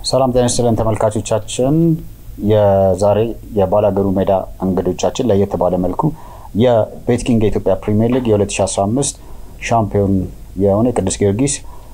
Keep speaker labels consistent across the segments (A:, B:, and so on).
A: ሰላም ጤና ይስጥልን ተመልካቾቻችን። የዛሬ የባላገሩ ሜዳ እንግዶቻችን ለየት ባለ መልኩ የቤትኪንግ የኢትዮጵያ ፕሪሚየር ሊግ የ2015 ሻምፒዮን የሆነ የቅዱስ ጊዮርጊስ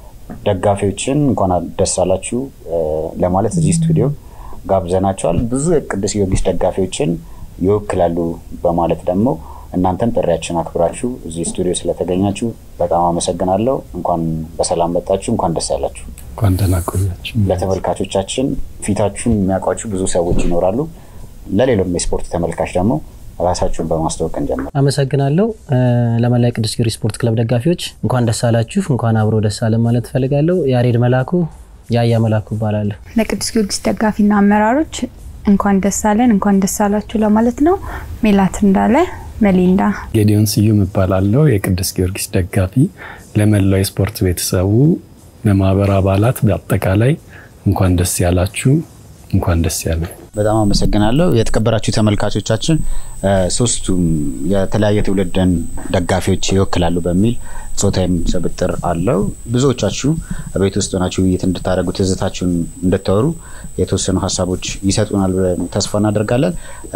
A: ደጋፊዎችን እንኳን ደስ አላችሁ ለማለት እዚህ ስቱዲዮ ጋብዘናቸዋል። ብዙ የቅዱስ ጊዮርጊስ ደጋፊዎችን ይወክላሉ በማለት ደግሞ እናንተም ጥሪያችን አክብራችሁ እዚህ ስቱዲዮ ስለተገኛችሁ በጣም አመሰግናለሁ። እንኳን በሰላም መጣችሁ፣ እንኳን ደስ ያላችሁ።
B: እንኳን ደህና ቆያችሁ።
A: ለተመልካቾቻችን ፊታችሁን የሚያውቋችሁ ብዙ ሰዎች ይኖራሉ። ለሌሎም የስፖርት ተመልካች ደግሞ ራሳችሁን በማስተዋወቅ እንጀምር።
C: አመሰግናለሁ። ለመላ ቅዱስ ጊዮርጊስ ስፖርት ክለብ ደጋፊዎች እንኳን ደስ አላችሁ፣ እንኳን አብሮ ደስ አለ ማለት እፈልጋለሁ። ያሬድ መላኩ ያያ መላኩ እባላለሁ።
D: ለቅዱስ ጊዮርጊስ ደጋፊና አመራሮች እንኳን ደስ አለን፣ እንኳን ደስ አላችሁ ለማለት ነው። ሜላት እንዳለ መሊንዳ
B: ጌዲዮን ስዩም እባላለሁ። የቅዱስ ጊዮርጊስ ደጋፊ። ለመላው የስፖርት ቤተሰቡ፣ ለማህበር አባላት በአጠቃላይ እንኳን ደስ ያላችሁ፣ እንኳን ደስ ያለ።
A: በጣም አመሰግናለሁ። የተከበራችሁ ተመልካቾቻችን ሶስቱም የተለያየ ትውልድን ደጋፊዎች ይወክላሉ በሚል ጾታዊም ስብጥር አለው። ብዙዎቻችሁ ቤት ውስጥ ሆናችሁ ውይይት እንድታደርጉ ትዝታችሁን እንድታወሩ የተወሰኑ ሀሳቦች ይሰጡናል ብለን ተስፋ እናደርጋለን።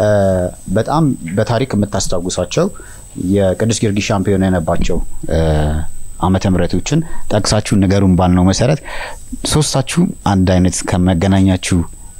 A: በጣም በታሪክ የምታስታውሷቸው የቅዱስ ጊዮርጊስ ሻምፒዮን የነባቸው ዓመተ ምሕረቶችን ጠቅሳችሁ ንገሩን ባልነው መሰረት ሶስታችሁ አንድ አይነት ከመገናኛችሁ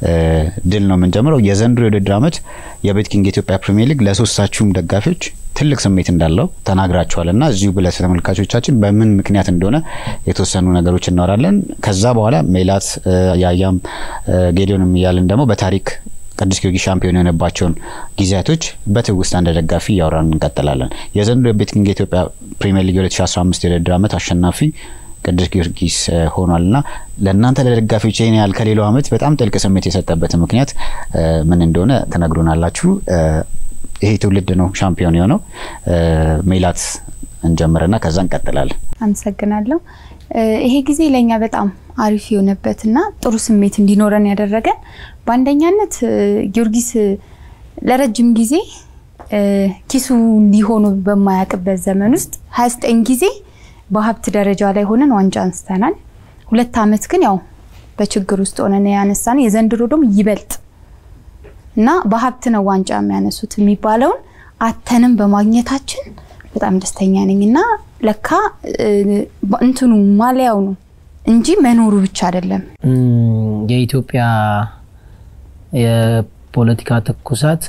A: ድል ነው የምንጀምረው። የዘንድሮ የውድድር ዓመት የቤት ኪንግ የኢትዮጵያ ፕሪሚየር ሊግ ለሶስታችሁም ደጋፊዎች ትልቅ ስሜት እንዳለው ተናግራችኋል እና እዚሁ ብለ ተመልካቾቻችን በምን ምክንያት እንደሆነ የተወሰኑ ነገሮች እናወራለን። ከዛ በኋላ ሜላት፣ ያያም ጌዲዮንም እያልን ደግሞ በታሪክ ቅዱስ ጊዮርጊስ ሻምፒዮን የሆነባቸውን ጊዜያቶች በትውስታ እንደ ደጋፊ እያወራን እንቀጥላለን። የዘንድሮ የቤት ኪንግ የኢትዮጵያ ፕሪሚየር ሊግ 2015 የውድድር ዓመት አሸናፊ ቅዱስ ጊዮርጊስ ሆኗል እና ለእናንተ ለደጋፊዎች ይህን ያህል ከሌላው ዓመት በጣም ጥልቅ ስሜት የሰጠበት ምክንያት ምን እንደሆነ ትነግሩናላችሁ። ይሄ ትውልድ ነው ሻምፒዮን የሆነው። ሜላት እንጀምርና ከዛ እንቀጥላለን።
D: አመሰግናለሁ። ይሄ ጊዜ ለእኛ በጣም አሪፍ የሆነበትና ጥሩ ስሜት እንዲኖረን ያደረገን በአንደኛነት ጊዮርጊስ ለረጅም ጊዜ ኪሱ እንዲሆኑ በማያውቅበት ዘመን ውስጥ 29 ጊዜ በሀብት ደረጃ ላይ ሆነን ዋንጫ አንስተናል። ሁለት ዓመት ግን ያው በችግር ውስጥ ሆነን ያነሳን፣ የዘንድሮ ደግሞ ይበልጥ እና በሀብት ነው ዋንጫ የሚያነሱት የሚባለውን አተንም በማግኘታችን በጣም ደስተኛ ነኝ እና ለካ እንትኑ ማሊያው ነው እንጂ መኖሩ ብቻ አይደለም።
C: የኢትዮጵያ የፖለቲካ ትኩሳት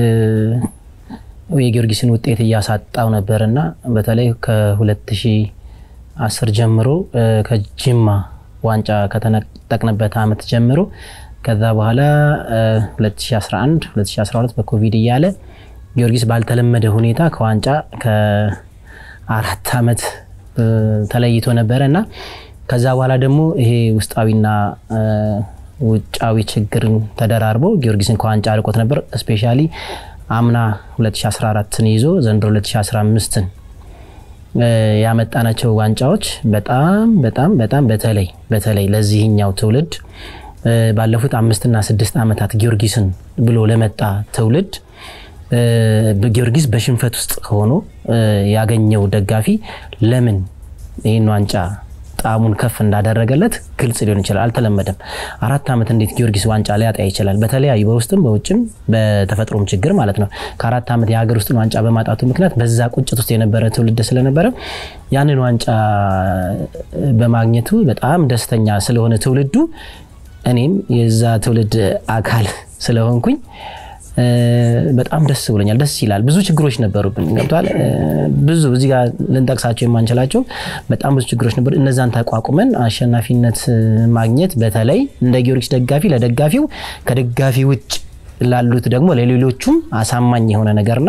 C: የጊዮርጊስን ውጤት እያሳጣው ነበርና በተለይ ከ2010 ጀምሮ ከጅማ ዋንጫ ከተነጠቅንበት ዓመት ጀምሮ ከዛ በኋላ 2011 2012 በኮቪድ እያለ ጊዮርጊስ ባልተለመደ ሁኔታ ከዋንጫ ከአራት ዓመት ተለይቶ ነበረ እና ከዛ በኋላ ደግሞ ይሄ ውስጣዊና ውጫዊ ችግርን ተደራርቦ ጊዮርጊስን ከዋንጫ አርቆት ነበር። እስፔሻሊ አምና 2014ን ይዞ ዘንድሮ 2015ን ያመጣናቸው ዋንጫዎች በጣም በጣም በጣም በተለይ በተለይ ለዚህኛው ትውልድ ባለፉት አምስትና ስድስት ዓመታት ጊዮርጊስን ብሎ ለመጣ ትውልድ ጊዮርጊስ በሽንፈት ውስጥ ሆኖ ያገኘው ደጋፊ ለምን ይህን ዋንጫ ጣዕሙን ከፍ እንዳደረገለት ግልጽ ሊሆን ይችላል። አልተለመደም። አራት ዓመት እንዴት ጊዮርጊስ ዋንጫ ሊያጣ ይችላል? በተለያዩ በውስጥም በውጭም በተፈጥሮም ችግር ማለት ነው። ከአራት ዓመት የሀገር ውስጥን ዋንጫ በማጣቱ ምክንያት በዛ ቁጭት ውስጥ የነበረ ትውልድ ስለነበረ ያንን ዋንጫ በማግኘቱ በጣም ደስተኛ ስለሆነ ትውልዱ እኔም የዛ ትውልድ አካል ስለሆንኩኝ በጣም ደስ ብሎኛል። ደስ ይላል። ብዙ ችግሮች ነበሩብን፣ ገብቷል። ብዙ እዚህ ጋር ልንጠቅሳቸው የማንችላቸው በጣም ብዙ ችግሮች ነበሩ። እነዛን ተቋቁመን አሸናፊነት ማግኘት በተለይ እንደ ጊዮርጊስ ደጋፊ ለደጋፊው ከደጋፊ ውጭ ላሉት ደግሞ ለሌሎቹም አሳማኝ የሆነ ነገርና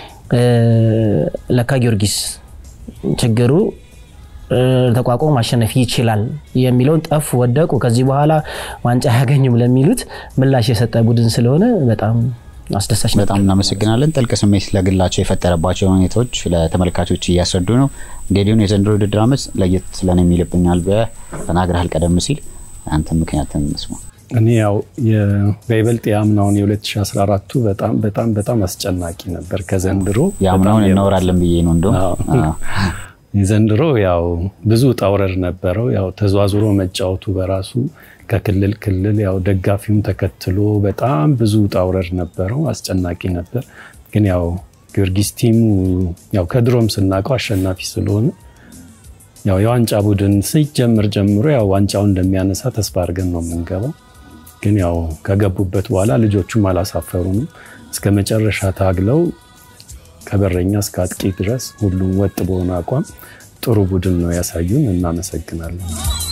C: ለካ ጊዮርጊስ ችግሩ ተቋቁሞ ማሸነፍ ይችላል የሚለውን ጠፉ፣ ወደቁ፣ ከዚህ በኋላ ዋንጫ አያገኙም ለሚሉት ምላሽ የሰጠ ቡድን ስለሆነ በጣም አስደሳች ነበር።
A: በጣም እናመሰግናለን። ጥልቅ ስሜት ለግላቸው የፈጠረባቸው ሁኔታዎች ለተመልካቾች እያስረዱ ነው። ጌዲዮን የዘንድሮ ውድድር ዓመት ለየት ስለን የሚልብኛል ተናግረሃል ቀደም ሲል አንተ ምክንያትን እንስማ።
B: እኔ ያው በይበልጥ የአምናውን የ2014ቱ በጣም በጣም በጣም አስጨናቂ ነበር ከዘንድሮ
A: የአምናውን እናወራለን ብዬ ነው እንደውም
B: የዘንድሮ ያው ብዙ ውጣ ውረድ ነበረው። ያው ተዟዙሮ መጫወቱ በራሱ ከክልል ክልል ያው ደጋፊውም ተከትሎ በጣም ብዙ ውጣ ውረድ ነበረው። አስጨናቂ ነበር። ግን ያው ጊዮርጊስ ቲሙ ያው ከድሮም ስናውቀው አሸናፊ ስለሆነ ያው የዋንጫ ቡድን ሲጀምር ጀምሮ ያው ዋንጫውን እንደሚያነሳ ተስፋ አድርገን ነው የምንገባው። ግን ያው ከገቡበት በኋላ ልጆቹም አላሳፈሩንም። እስከ መጨረሻ ታግለው ከበረኛ እስከ አጥቂ ድረስ ሁሉም ወጥ በሆነ አቋም ጥሩ ቡድን ነው ያሳዩን። እናመሰግናለን።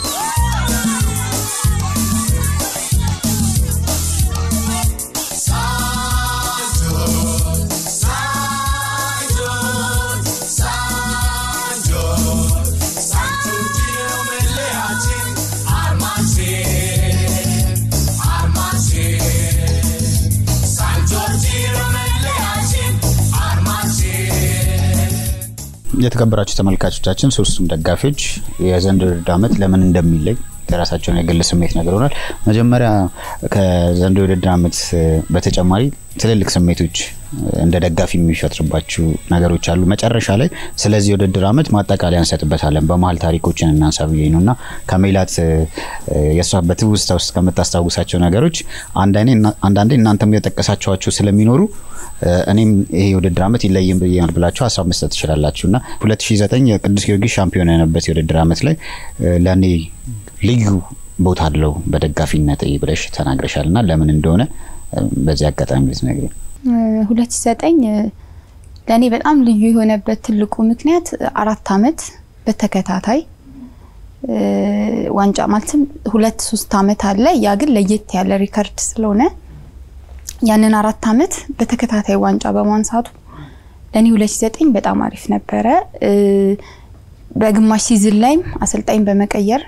A: የተከበራችሁ ተመልካቾቻችን ሶስቱም ደጋፊዎች የዘንድሮ ውድድር ዓመት ለምን እንደሚለይ የራሳቸውን የግል ስሜት ነግረውናል። መጀመሪያ ከዘንድሮ የውድድር ዓመት በተጨማሪ ትልልቅ ስሜቶች እንደ ደጋፊ የሚፈጥርባችሁ ነገሮች አሉ። መጨረሻ ላይ ስለዚህ የውድድር ዓመት ማጠቃለያ እንሰጥበታለን። በመሀል ታሪኮችን እናንሳ ብዬ ነው እና ከሜላት የእሷ በትውስታ ውስጥ ከምታስታውሳቸው ነገሮች አንዳንዴ እናንተም የጠቀሳችኋቸው ስለሚኖሩ እኔም ይሄ የውድድር ዓመት ይለይም ብያል ብላችሁ ሀሳብ መስጠት ትችላላችሁ እና 2009 የቅዱስ ጊዮርጊስ ሻምፒዮን የሆነበት የውድድር ዓመት ላይ ለእኔ ልዩ ቦታ አለው በደጋፊነት ብለሽ ተናግረሻል እና ለምን እንደሆነ በዚህ አጋጣሚ ልትነግሪኝ።
D: 2009 ለእኔ በጣም ልዩ የሆነበት ትልቁ ምክንያት አራት አመት በተከታታይ ዋንጫ ማለትም ሁለት ሶስት አመት አለ። ያ ግን ለየት ያለ ሪከርድ ስለሆነ ያንን አራት አመት በተከታታይ ዋንጫ በማንሳቱ ለእኔ 2009 በጣም አሪፍ ነበረ። በግማሽ ሲዝን ላይም አሰልጣኝ በመቀየር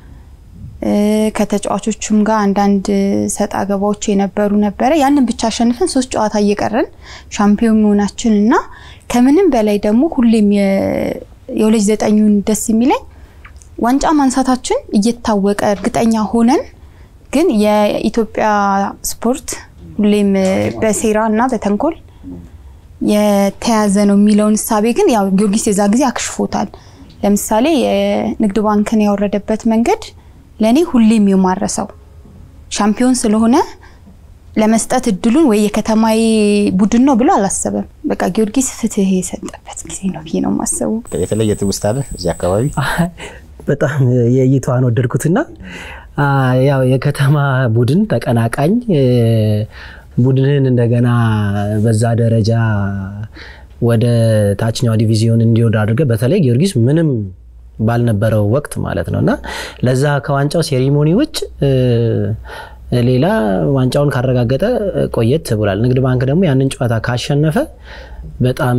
D: ከተጫዋቾቹም ጋር አንዳንድ ሰጣ ገባዎች የነበሩ ነበረ። ያንን ብቻ አሸንፈን ሶስት ጨዋታ እየቀረን ሻምፒዮን መሆናችን እና ከምንም በላይ ደግሞ ሁሌም የሁለት ዘጠኙን ደስ የሚለኝ ዋንጫ ማንሳታችን እየታወቀ እርግጠኛ ሆነን ግን የኢትዮጵያ ስፖርት ሁሌም በሴራ እና በተንኮል የተያዘ ነው የሚለውን እሳቤ ግን ያው ጊዮርጊስ የዛ ጊዜ አክሽፎታል። ለምሳሌ የንግድ ባንክን ያወረደበት መንገድ ለእኔ ሁሌም የማረሰው ሻምፒዮን ስለሆነ ለመስጠት እድሉን ወይ የከተማዬ ቡድን ነው ብሎ አላሰበም። በቃ ጊዮርጊስ ፍትህ የሰጠበት ጊዜ ነው ብዬ ነው የማስበው።
A: የተለየ ትውስታ አለ እዚህ አካባቢ?
C: በጣም የእይታዋን ወደድኩትና ያው የከተማ ቡድን ተቀናቃኝ ቡድንን እንደገና በዛ ደረጃ ወደ ታችኛው ዲቪዚዮን እንዲወርድ አድርገ በተለይ ጊዮርጊስ ምንም ባልነበረው ወቅት ማለት ነው እና ለዛ ከዋንጫው ሴሪሞኒ ውጭ ሌላ ዋንጫውን ካረጋገጠ ቆየት ብሏል። ንግድ ባንክ ደግሞ ያንን ጨዋታ ካሸነፈ በጣም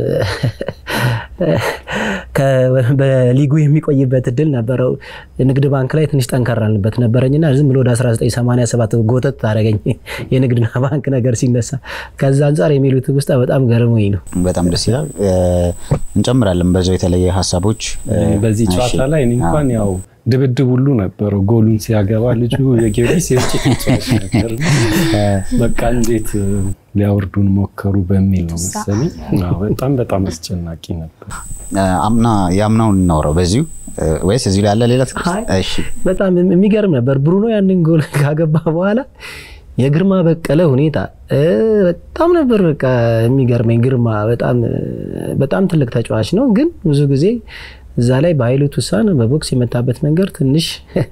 C: በሊጉ የሚቆይበት እድል ነበረው። ንግድ ባንክ ላይ ትንሽ ጠንከር አልንበት ነበረኝና ዝም ብሎ ወደ 1987 ጎተት ታደረገኝ የንግድ ባንክ ነገር ሲነሳ። ከዛ አንጻር የሚሉት ውስጥ በጣም ገርሞኝ ነው።
A: በጣም ደስ ይላል። እንጨምራለን በዛው የተለየ ሀሳቦች
B: በዚህ ጨዋታ ላይ እኔ እንኳን ያው ድብድብ ሁሉ ነበረው። ጎሉን ሲያገባ ልጁ የጊዮርጊስ የውጭ ተጫዋች ነበር። በቃ እንዴት ሊያወርዱን ሞከሩ በሚል ነው መሰለኝ። በጣም በጣም አስጨናቂ ነበር።
A: አምና የአምናውን እናውራው በዚሁ ወይስ እዚህ ላይ ያለ ሌላ? እሺ
C: በጣም የሚገርም ነበር። ብሩኖ ያንን ጎል ካገባ በኋላ የግርማ በቀለ ሁኔታ በጣም ነበር በቃ የሚገርመኝ። ግርማ በጣም በጣም ትልቅ ተጫዋች ነው፣ ግን ብዙ ጊዜ እዛ ላይ በኃይሉ ቱሳን በቦክስ የመታበት መንገድ ትንሽ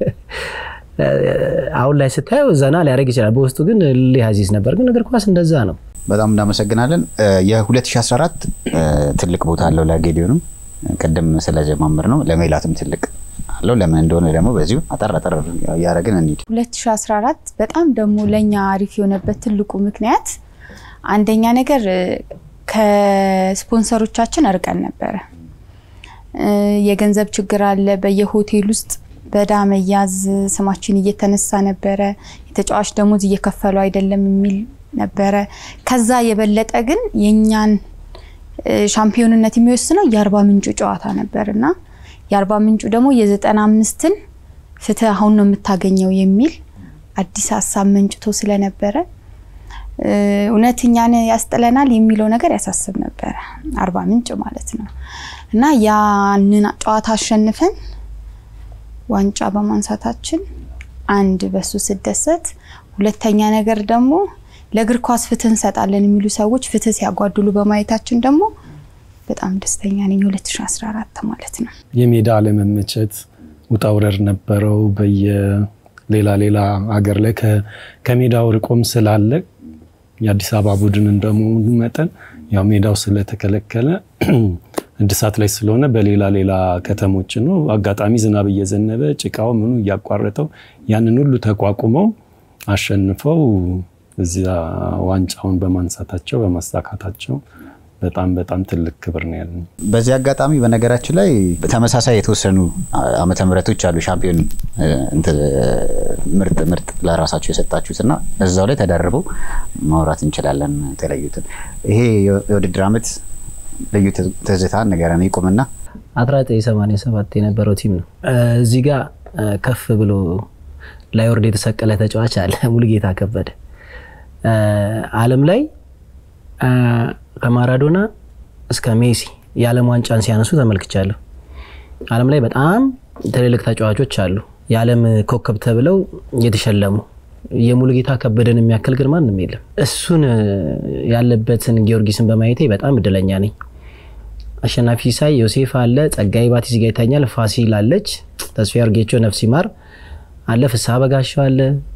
C: አሁን ላይ ስታየው ዘና ሊያደርግ ይችላል። በውስጡ ግን ሊያዚዝ ነበር። ግን እግር ኳስ እንደዛ ነው።
A: በጣም እናመሰግናለን። የ2014 ትልቅ ቦታ አለው ለጌዲዮንም ቅድም ስለጀማምር ነው ለሜላትም ትልቅ አለው። ለምን እንደሆነ ደግሞ በዚሁ አጠር አጠር እያደረግን እንሂድ።
D: 2014 በጣም ደግሞ ለእኛ አሪፍ የሆነበት ትልቁ ምክንያት አንደኛ ነገር ከስፖንሰሮቻችን እርቀን ነበረ። የገንዘብ ችግር አለ። በየሆቴል ውስጥ በዳ መያዝ ስማችን እየተነሳ ነበረ። የተጫዋች ደሞዝ እየከፈሉ አይደለም የሚል ነበረ። ከዛ የበለጠ ግን የእኛን ሻምፒዮንነት የሚወስነው የአርባ ምንጩ ጨዋታ ነበር እና የአርባ ምንጩ ደግሞ የዘጠና አምስትን ፍትህ አሁን ነው የምታገኘው የሚል አዲስ ሀሳብ መንጭቶ ስለነበረ እውነት እኛን ያስጥለናል የሚለው ነገር ያሳስብ ነበረ። አርባ ምንጭ ማለት ነው እና ያንን ጨዋታ አሸንፈን ዋንጫ በማንሳታችን አንድ በሱ ስደሰት፣ ሁለተኛ ነገር ደግሞ ለእግር ኳስ ፍትህ እንሰጣለን የሚሉ ሰዎች ፍትህ ሲያጓድሉ በማየታችን ደግሞ በጣም ደስተኛ ነኝ። 2014 ማለት ነው።
B: የሜዳ አለመመቸት ውጣ ውረድ ነበረው። በየሌላ ሌላ ሀገር ላይ ከሜዳው ርቆም ስላለ የአዲስ አበባ ቡድን እንደመሆኑ መጠን ያው ሜዳው ስለተከለከለ እድሳት ላይ ስለሆነ በሌላ ሌላ ከተሞች ነው። አጋጣሚ ዝናብ እየዘነበ ጭቃው ምኑ እያቋረጠው ያንን ሁሉ ተቋቁመው አሸንፈው እዚያ ዋንጫውን በማንሳታቸው በማሳካታቸው በጣም በጣም ትልቅ ክብር ነው ያለን።
A: በዚህ አጋጣሚ በነገራችን ላይ ተመሳሳይ የተወሰኑ ዓመተ ምህረቶች አሉ ሻምፒዮን ምርጥ ምርጥ ለራሳቸው የሰጣችሁት እና እዛው ላይ ተደርበው ማውራት እንችላለን። የተለዩትን ይሄ የውድድር ዓመት ልዩ ትዝታ ንገረን ይቁምና
C: 1987 የነበረው ቲም ነው። እዚህ ጋር ከፍ ብሎ ላይወርድ የተሰቀለ ተጫዋች አለ፣ ሙሉጌታ ከበደ ዓለም ላይ ከማራዶና እስከ ሜሲ የዓለም ዋንጫን ሲያነሱ ተመልክቻለሁ። ዓለም ላይ በጣም ትልልቅ ተጫዋቾች አሉ፣ የዓለም ኮከብ ተብለው የተሸለሙ የሙሉጌታ ከበደን የሚያክል ግን ማንም የለም። እሱን ያለበትን ጊዮርጊስን በማየቴ በጣም እድለኛ ነኝ። አሸናፊ ሲሳይ፣ ዮሴፍ አለ፣ ጸጋይ ባቲ እዚህ ጋ ይታኛል፣ ፋሲል አለች፣ ተስፋ አርጌቾ ነፍስ ይማር አለ፣ ፍስሐ በጋሻው አለ፣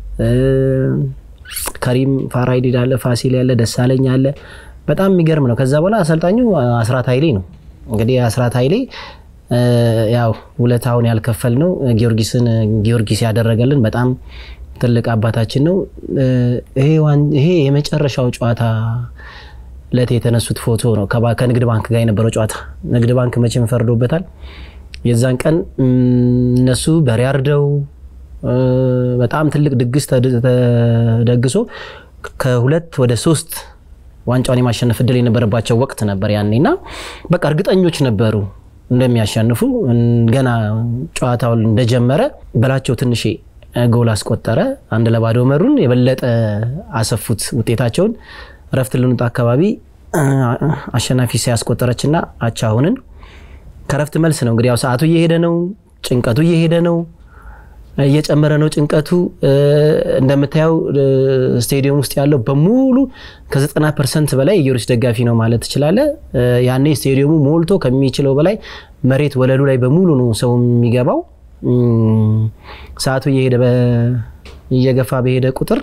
C: ከሪም ፋራይዲድ አለ፣ ፋሲል ያለ፣ ደሳለኝ አለ። በጣም የሚገርም ነው። ከዛ በኋላ አሰልጣኙ አስራት ኃይሌ ነው። እንግዲህ አስራት ኃይሌ ያው ውለታውን ያልከፈል ነው ጊዮርጊስን ጊዮርጊስ ያደረገልን በጣም ትልቅ አባታችን ነው። ይሄ የመጨረሻው ጨዋታ ለት የተነሱት ፎቶ ነው ከንግድ ባንክ ጋር የነበረው ጨዋታ። ንግድ ባንክ መቼም ፈርዶበታል። የዛን ቀን እነሱ በሬ አርደው በጣም ትልቅ ድግስ ተደግሶ ከሁለት ወደ ሶስት ዋንጫውን የማሸነፍ እድል የነበረባቸው ወቅት ነበር ያኔና በቃ እርግጠኞች ነበሩ እንደሚያሸንፉ። ገና ጨዋታውን እንደጀመረ በላቸው ትንሼ ጎል አስቆጠረ። አንድ ለባዶ መሩን። የበለጠ አሰፉት ውጤታቸውን። እረፍት ልንወጣ አካባቢ አሸናፊ ሲያስቆጠረችና አቻ ሆንን። ከረፍት መልስ ነው እንግዲህ ያው ሰዓቱ እየሄደ ነው፣ ጭንቀቱ እየሄደ ነው፣ እየጨመረ ነው ጭንቀቱ። እንደምታየው ስቴዲየም ውስጥ ያለው በሙሉ ከ90 ፐርሰንት በላይ የጊዮርጊስ ደጋፊ ነው ማለት ትችላለ። ያኔ ስቴዲየሙ ሞልቶ ከሚችለው በላይ መሬት ወለሉ ላይ በሙሉ ነው ሰው የሚገባው። ሰዓቱ እየሄደ እየገፋ በሄደ ቁጥር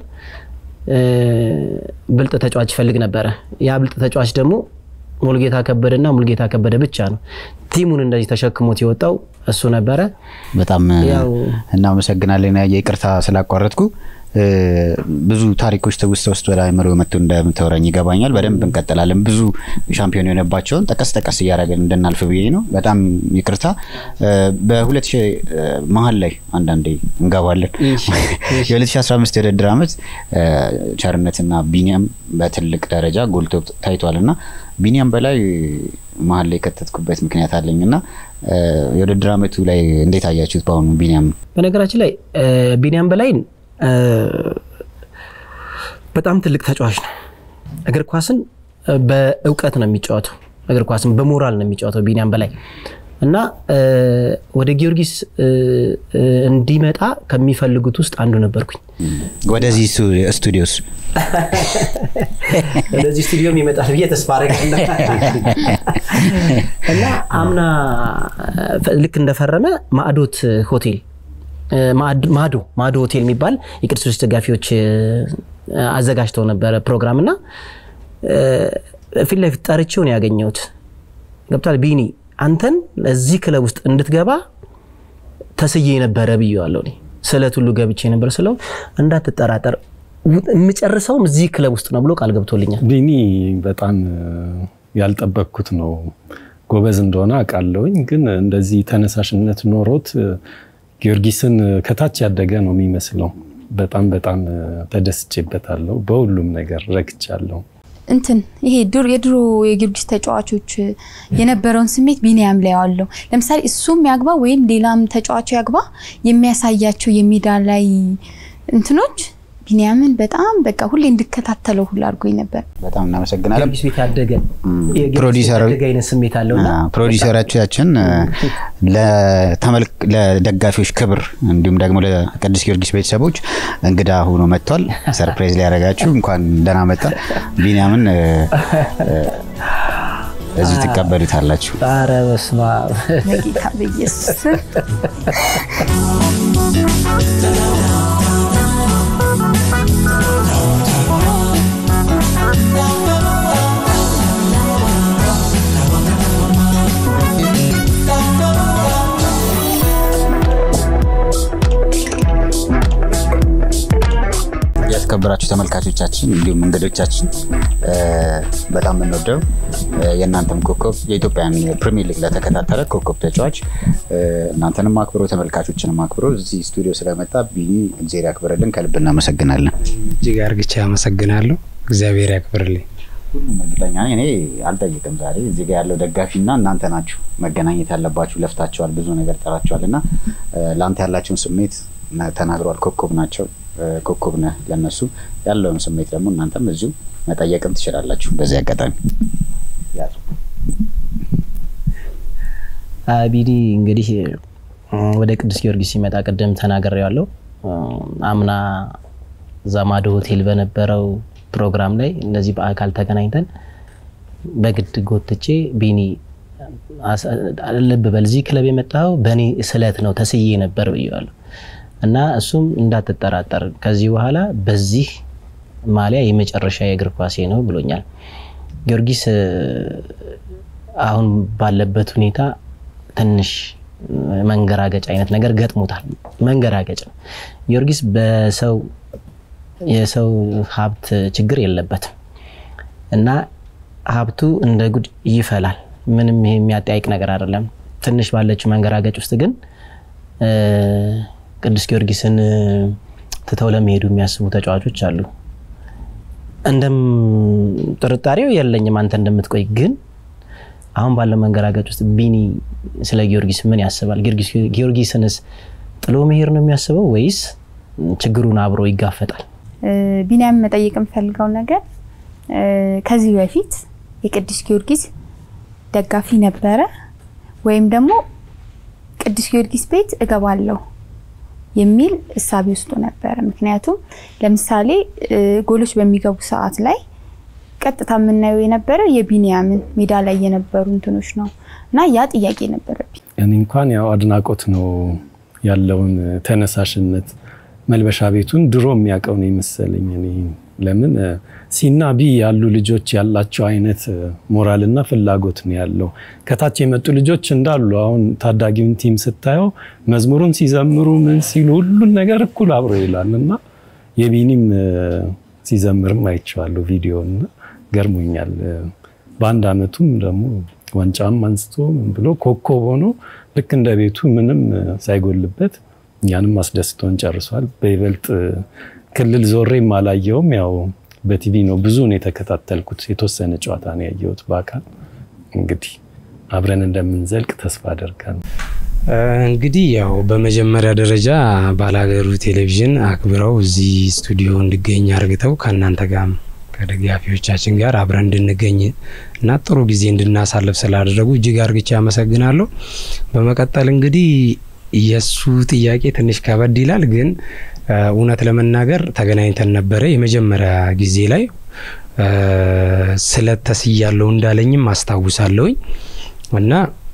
C: ብልጥ ተጫዋች ይፈልግ ነበረ። ያ ብልጥ ተጫዋች ደግሞ ሙልጌታ ከበደና ሙልጌታ ከበደ ብቻ ነው። ቲሙን እንደዚህ ተሸክሞት የወጣው እሱ ነበረ።
A: በጣም እናመሰግናለን። ይቅርታ ስላቋረጥኩ ብዙ ታሪኮች ትውስታ ውስጥ ወደ አእምሮ መጥቶ እንደምታወራኝ ይገባኛል። በደንብ እንቀጥላለን። ብዙ ሻምፒዮን የሆነባቸውን ጠቀስ ጠቀስ እያደረግን እንድናልፍ ብዬ ነው። በጣም ይቅርታ። በሁለት ሺህ መሀል ላይ አንዳንዴ እንገባለን። የ2015 የውድድር ዓመት ቸርነትና ቢኒያም በትልቅ ደረጃ ጎልቶ ታይቷል እና ቢኒያም በላይ መሀል ላይ የከተትኩበት ምክንያት አለኝ እና የውድድር ዓመቱ ላይ እንዴት አያችሁት? በአሁኑ ቢኒያም
C: በነገራችን ላይ ቢኒያም በላይ በጣም ትልቅ ተጫዋች ነው። እግር ኳስን በእውቀት ነው የሚጫወተው። እግር ኳስን በሞራል ነው የሚጫወተው ቢኒያም በላይ እና ወደ ጊዮርጊስ እንዲመጣ ከሚፈልጉት ውስጥ አንዱ ነበርኩኝ።
A: ወደዚህ ስቱዲዮስ
C: ወደዚህ ስቱዲዮም ይመጣል ብዬ ተስፋ አደርጋለሁ እና አምና ልክ እንደፈረመ ማዕዶት ሆቴል ማዶ ማዶ ሆቴል የሚባል የቅዱስ ጊዮርጊስ ደጋፊዎች አዘጋጅተው ነበረ ፕሮግራም እና ፊት ለፊት ጠርቼውን ያገኘሁት ገብቷል። ቢኒ አንተን እዚህ ክለብ ውስጥ እንድትገባ ተስዬ ነበረ ብዬዋለሁ። እኔ ስለት ሁሉ ገብቼ ነበር ስለው እንዳትጠራጠር የምጨርሰውም እዚህ ክለብ ውስጥ ነው ብሎ ቃል ገብቶልኛል።
B: ቢኒ በጣም ያልጠበቅኩት ነው። ጎበዝ እንደሆነ አውቃለሁኝ፣ ግን እንደዚህ ተነሳሽነት ኖሮት ጊዮርጊስን ከታች ያደገ ነው የሚመስለው። በጣም በጣም ተደስቼበታለሁ። በሁሉም ነገር ረክቻለሁ።
D: እንትን ይሄ የድሮ የጊዮርጊስ ተጫዋቾች የነበረውን ስሜት ቢኒያም ላይ ያለው ለምሳሌ እሱም ያግባ ወይም ሌላም ተጫዋቹ ያግባ የሚያሳያቸው የሜዳ ላይ እንትኖች ቢኒያምን በጣም በቃ ሁሌ እንድከታተለው ሁሉ አድርጎኝ ነበር።
A: በጣም እናመሰግናለን።
C: ጊዮርጊስ ቤት ያደገ የጊዮርጊስ ቤት
A: ፕሮዲሰር
C: ያደገ አይነት ስሜት አለውና
A: ፕሮዲሰራችን ለተመልክ ለደጋፊዎች ክብር እንዲሁም ደግሞ ለቅዱስ ጊዮርጊስ ቤተሰቦች እንግዳ ሆኖ መጥቷል። ሰርፕራይዝ ሊያደርጋችሁ እንኳን ደህና መጣ። ቢኒያምን እ፣ እ፣ እዚሁ ትቀበሉታላችሁ።
C: ኧረ በስመ አብ
D: በጌታ በኢየሱስ ስም
A: የተከበራችሁ ተመልካቾቻችን እንዲሁም እንግዶቻችን እ፣ በጣም የምንወደው እ፣ የእናንተም ኮከብ የኢትዮጵያን ፕሪሚየር ሊግ ለተከታተለ ኮከብ ተጫዋች እ፣ እናንተንም አክብሮ ተመልካቾችንም አክብሮ እዚህ ስቱዲዮ ስለመጣ ቢኒ እግዜር ያክብርልን። ከልብ እናመሰግናለን።
E: እጅግ አርግቼ አመሰግናለሁ። እግዚአብሔር ያክብርልኝ።
A: ሁሉም እርግጠኛ ነኝ። እኔ አልጠይቅም። ዛሬ እዚህ ጋር ያለው ደጋፊና እናንተ ናችሁ መገናኘት ያለባችሁ። ለፍታችኋል፣ ብዙ ነገር ጠራችኋል እና እ፣ ለአንተ ያላቸውን ስሜት ነ- ተናግረዋል። ኮከብ ናቸው፣ እ፣ ኮከብ ነህ ለነሱ ያለውን ስሜት ደግሞ እናንተም እዚሁ መጠየቅም ትችላላችሁ። በዚህ አጋጣሚ ያዙ።
C: ቢኒ እንግዲህ እ፣ ወደ ቅዱስ ጊዮርጊስ ሲመጣ ቅድም ተናግሬዋለሁ። እ፣ አምና ዛማዶ ሆቴል በነበረው ፕሮግራም ላይ እንደዚህ በአካል ተገናኝተን በግድ ጎትቼ ቢኒ አስ- ልብ በል እዚህ ክለብ የመጣው በእኔ ስለት ነው ተስዬ ነበር ብዬዋለሁ እና እሱም እንዳትጠራጠር ከዚህ በኋላ በዚህ ማሊያ የመጨረሻ የእግር ኳሴ ነው ብሎኛል። ጊዮርጊስ እ፣ አሁን ባለበት ሁኔታ ትንሽ መንገራገጭ አይነት ነገር ገጥሞታል። መንገራገጭ ነው። ጊዮርጊስ በሰው የሰው ሀብት ችግር የለበትም እና ሀብቱ እንደ ጉድ ይፈላል። ምንም ይሄ የሚያጠያይቅ ነገር አይደለም። ትንሽ ባለችው መንገራገጭ ውስጥ ግን እ፣ ቅዱስ ጊዮርጊስን እ፣ ትተው ለመሄዱ የሚያስቡ ተጫዋቾች አሉ። እንደም ጥርጣሬው የለኝም አንተ እንደምትቆይ ግን አሁን ባለው መንገራገጭ ውስጥ ቢኒ ስለ ጊዮርጊስ ምን ያስባል? ጊዮርጊስ- ጊዮርጊስንስ ጥሎ መሄድ ነው የሚያስበው ወይስ ችግሩን አብሮ ይጋፈጣል?
D: እ፣ ቢኒያም መጠየቅ የምፈልገው ነገር እ፣ ከዚህ በፊት የቅዱስ ጊዮርጊስ ደጋፊ ነበረ ወይም ደግሞ ቅዱስ ጊዮርጊስ ቤት እገባለሁ የሚል እሳቤ ውስጡ ነበረ። ምክንያቱም ለምሳሌ እ፣ ጎሎች በሚገቡ ሰዓት ላይ ቀጥታ የምናየው የነበረ የቢኒያምን ሜዳ ላይ የነበሩ እንትኖች ነው እና ያ ጥያቄ ነበረብኝ።
B: እኔ እንኳን ያው አድናቆት ነው ያለውን ተነሳሽነት መልበሻ ቤቱን ድሮ የሚያውቀው ነው የመሰለኝ። እኔ ለምን እ፣ ሲና ቢ ያሉ ልጆች ያላቸው አይነት እ፣ ሞራልና ፍላጎት ነው ያለው። ከታች የመጡ ልጆች እንዳሉ አሁን ታዳጊውን ቲም ስታየው መዝሙሩን ሲዘምሩ ምን ሲሉ ሁሉን ነገር እኩል አብሮ ይላል እና የቢኒም እ፣ ሲዘምርም አይቼዋለሁ ቪዲዮ እና ገርሞኛል። እ፣ በአንድ አመቱም ደግሞ ዋንጫም አንስቶ ምን ብሎ ኮከብ ሆኖ ልክ እንደ ቤቱ ምንም እ፣ ሳይጎልበት እኛንም አስደስቶን ጨርሷል። በይበልጥ እ፣ ክልል ዞሬም አላየውም። ያው በቲቪ ነው ብዙን የተከታተልኩት። የተወሰነ ጨዋታ ነው ያየሁት በአካል እንግዲህ አብረን እንደምንዘልቅ ተስፋ አደርጋለሁ።
E: እ፣ እንግዲህ ያው በመጀመሪያ ደረጃ ባላገሩ ቴሌቪዥን አክብረው እዚህ ስቱዲዮ እንድገኝ አርግተው ከእናንተ ጋር ከደጋፊዎቻችን ጋር አብረን እንድንገኝ እና ጥሩ ጊዜ እንድናሳልፍ ስላደረጉ እጅግ አርግቼ አመሰግናለሁ። በመቀጠል እንግዲህ የእሱ ጥያቄ ትንሽ ከበድ ይላል፣ ግን እ፣ እውነት ለመናገር ተገናኝተን ነበረ የመጀመሪያ ጊዜ ላይ እ፣ ስለት ተስያለሁ እንዳለኝም አስታውሳለሁኝ እና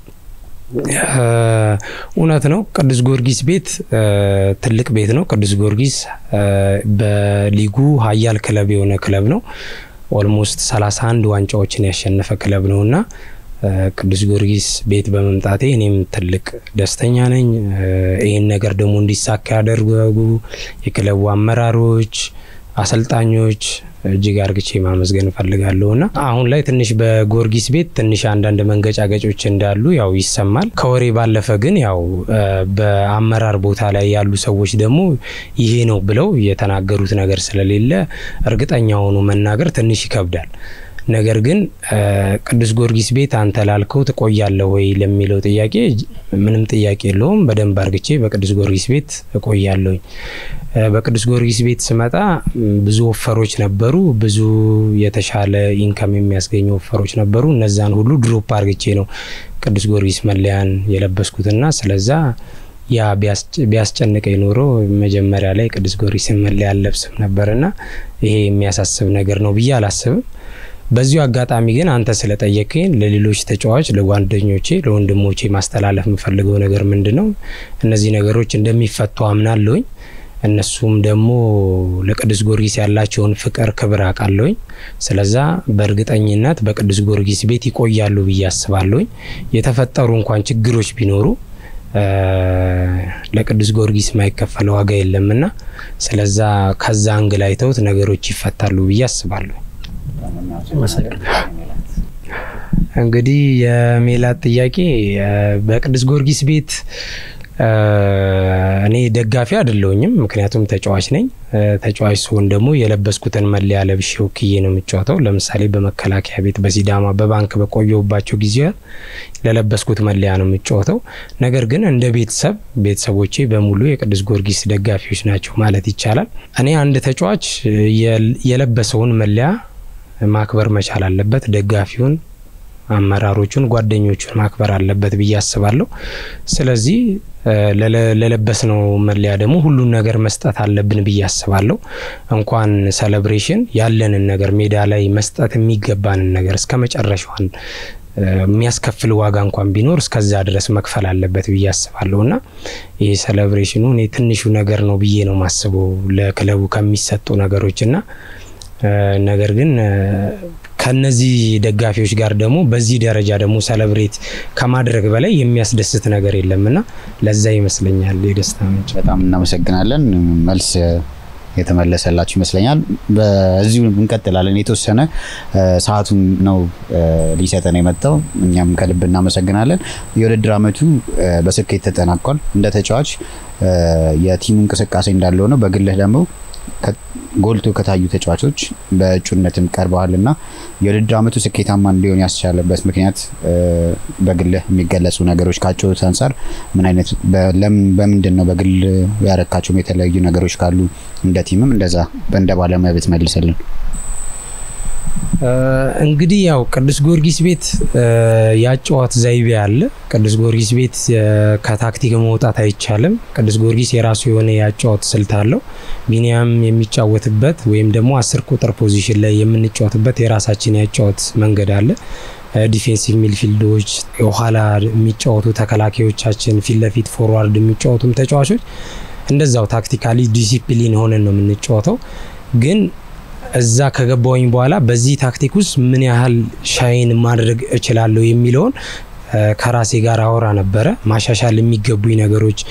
E: እ፣ እውነት ነው። ቅዱስ ጊዮርጊስ ቤት እ፣ ትልቅ ቤት ነው። ቅዱስ ጊዮርጊስ እ፣ በሊጉ ኃያል ክለብ የሆነ ክለብ ነው። ኦልሞስት 31 ዋንጫዎችን ያሸነፈ ክለብ ነው እና እ፣ ቅዱስ ጊዮርጊስ ቤት በመምጣቴ እኔም ትልቅ ደስተኛ ነኝ። እ፣ ይህን ነገር ደግሞ እንዲሳካ ያደርጉ የክለቡ አመራሮች፣ አሰልጣኞች እጅግ አርግቼ ማመስገን እፈልጋለሁ እና አሁን ላይ ትንሽ በጊዮርጊስ ቤት ትንሽ አንዳንድ መንገጫገጮች እንዳሉ ያው ይሰማል። ከወሬ ባለፈ ግን ያው እ፣ በአመራር ቦታ ላይ ያሉ ሰዎች ደግሞ ይሄ ነው ብለው የተናገሩት ነገር ስለሌለ እርግጠኛ ሆኖ መናገር ትንሽ ይከብዳል። ነገር ግን ቅዱስ ጊዮርጊስ ቤት አንተ ላልከው ትቆያለህ ወይ ለሚለው ጥያቄ ምንም ጥያቄ የለውም። በደንብ አርግቼ በቅዱስ ጊዮርጊስ ቤት እቆያለሁኝ። በቅዱስ ጊዮርጊስ ቤት ስመጣ ብዙ ወፈሮች ነበሩ። ብዙ የተሻለ ኢንከም የሚያስገኙ ወፈሮች ነበሩ። እነዛን ሁሉ ድሮፕ አርግቼ ነው ቅዱስ ጊዮርጊስ መለያን የለበስኩትና ስለዛ ያ ቢያስጨንቀኝ ኖሮ መጀመሪያ ላይ ቅዱስ ጊዮርጊስን መለያ አልለብስም ነበርና ይሄ የሚያሳስብ ነገር ነው ብዬ አላስብም። በዚሁ አጋጣሚ ግን አንተ ስለጠየቀኝ ለሌሎች ተጫዋች፣ ለጓደኞቼ፣ ለወንድሞቼ ማስተላለፍ የምፈልገው ነገር ምንድን ነው? እነዚህ ነገሮች እንደሚፈቱ አምናለሁኝ። እነሱም ደግሞ ለቅዱስ ጊዮርጊስ ያላቸውን ፍቅር፣ ክብር አውቃለሁኝ። ስለዛ በእርግጠኝነት በቅዱስ ጊዮርጊስ ቤት ይቆያሉ ብዬ አስባለሁኝ። የተፈጠሩ እንኳን ችግሮች ቢኖሩ ለቅዱስ ጊዮርጊስ የማይከፈል ዋጋ የለምና ስለዛ ከዛ አንግል አይተውት ነገሮች ይፈታሉ ብዬ አስባለሁ። እንግዲህ የሜላት ጥያቄ በቅዱስ ጊዮርጊስ ቤት እኔ ደጋፊ አይደለሁኝም፣ ምክንያቱም ተጫዋች ነኝ። ተጫዋች ሲሆን ደግሞ የለበስኩትን መለያ ለብሼ ወክዬ ነው የምጫወተው። ለምሳሌ በመከላከያ ቤት፣ በሲዳማ፣ በባንክ በቆየሁባቸው ጊዜያት ለለበስኩት መለያ ነው የምጫወተው። ነገር ግን እንደ ቤተሰብ ቤተሰቦቼ በሙሉ የቅዱስ ጊዮርጊስ ደጋፊዎች ናቸው ማለት ይቻላል። እኔ አንድ ተጫዋች የለበሰውን መለያ ማክበር መቻል አለበት። ደጋፊውን አመራሮቹን ጓደኞቹን ማክበር አለበት ብዬ አስባለሁ። ስለዚህ ለለበስነው መለያ ደግሞ ሁሉን ነገር መስጠት አለብን ብዬ አስባለሁ። እንኳን ሴሌብሬሽን ያለንን ነገር ሜዳ ላይ መስጠት የሚገባንን ነገር እስከ መጨረሻዋን የሚያስከፍል ዋጋ እንኳን ቢኖር እስከዛ ድረስ መክፈል አለበት ብዬ አስባለሁ እና ይህ ሴሌብሬሽኑ እኔ ትንሹ ነገር ነው ብዬ ነው ማስበው ለክለቡ ከሚሰጡ ነገሮች እና ነገር ግን ከነዚህ ደጋፊዎች ጋር ደግሞ በዚህ ደረጃ ደግሞ ሰለብሬት ከማድረግ በላይ የሚያስደስት ነገር የለምና ለዛ ይመስለኛል የደስታ ምንጭ።
A: በጣም እናመሰግናለን። መልስ የተመለሰላችሁ ይመስለኛል። በዚሁ እንቀጥላለን። የተወሰነ ሰዓቱን ነው ሊሰጠን የመጣው። እኛም ከልብ እናመሰግናለን። የውድድር ዓመቱ በስኬት ተጠናቋል። እንደ ተጫዋች የቲሙ እንቅስቃሴ እንዳለ ሆነው በግልህ ደግሞ ጎልቶ ከታዩ ተጫዋቾች በእጩነትም ቀርበዋል እና የውድድር ዓመቱ ስኬታማ እንዲሆን ያስቻለበት ምክንያት በግልህ የሚገለጹ ነገሮች ካጨዋወት አንጻር ምን አይነት በምንድን ነው በግል ያረካቸውም የተለያዩ ነገሮች ካሉ እንደ ቲምም እንደዛ እንደ ባለሙያ ብትመልስልን።
E: እንግዲህ ያው ቅዱስ ጊዮርጊስ ቤት ያጨዋወት ዘይቤ አለ። ቅዱስ ጊዮርጊስ ቤት ከታክቲክ መውጣት አይቻልም። ቅዱስ ጊዮርጊስ የራሱ የሆነ ያጨዋወት ስልት አለው። ቢኒያም የሚጫወትበት ወይም ደግሞ አስር ቁጥር ፖዚሽን ላይ የምንጫወትበት የራሳችን ያጨዋወት መንገድ አለ። ዲፌንሲቭ ሚድፊልዶች፣ የኋላ የሚጫወቱ ተከላካዮቻችን፣ ፊት ለፊት ፎርዋርድ የሚጫወቱም ተጫዋቾች እንደዛው ታክቲካሊ ዲሲፕሊን ሆነን ነው የምንጫወተው ግን እዛ ከገባውኝ በኋላ በዚህ ታክቲክ ውስጥ ምን ያህል ሻይን ማድረግ እችላለሁ የሚለውን ከራሴ ጋር አወራ ነበረ። ማሻሻል የሚገቡኝ ነገሮች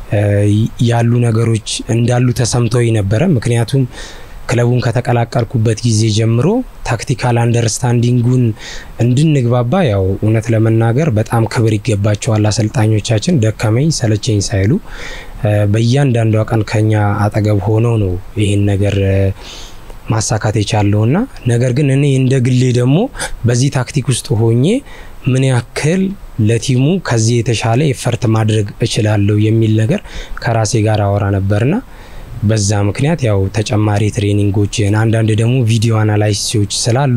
E: ያሉ ነገሮች እንዳሉ ተሰምተውኝ ነበረ። ምክንያቱም ክለቡን ከተቀላቀልኩበት ጊዜ ጀምሮ ታክቲካል አንደርስታንዲንጉን እንድንግባባ ያው እውነት ለመናገር በጣም ክብር ይገባቸዋል አሰልጣኞቻችን። ደከመኝ ሰለቸኝ ሳይሉ በእያንዳንዷ ቀን ከኛ አጠገብ ሆነው ነው ይህን ነገር ማሳካት የቻለውና ነገር ግን እኔ እንደ ግሌ ደግሞ በዚህ ታክቲክ ውስጥ ሆኜ ምን ያክል ለቲሙ ከዚህ የተሻለ ኤፈርት ማድረግ እችላለሁ የሚል ነገር ከራሴ ጋር አወራ ነበርና በዛ ምክንያት ያው ተጨማሪ ትሬኒንጎችን አንዳንድ ደግሞ ቪዲዮ አናላይሲሶች ስላሉ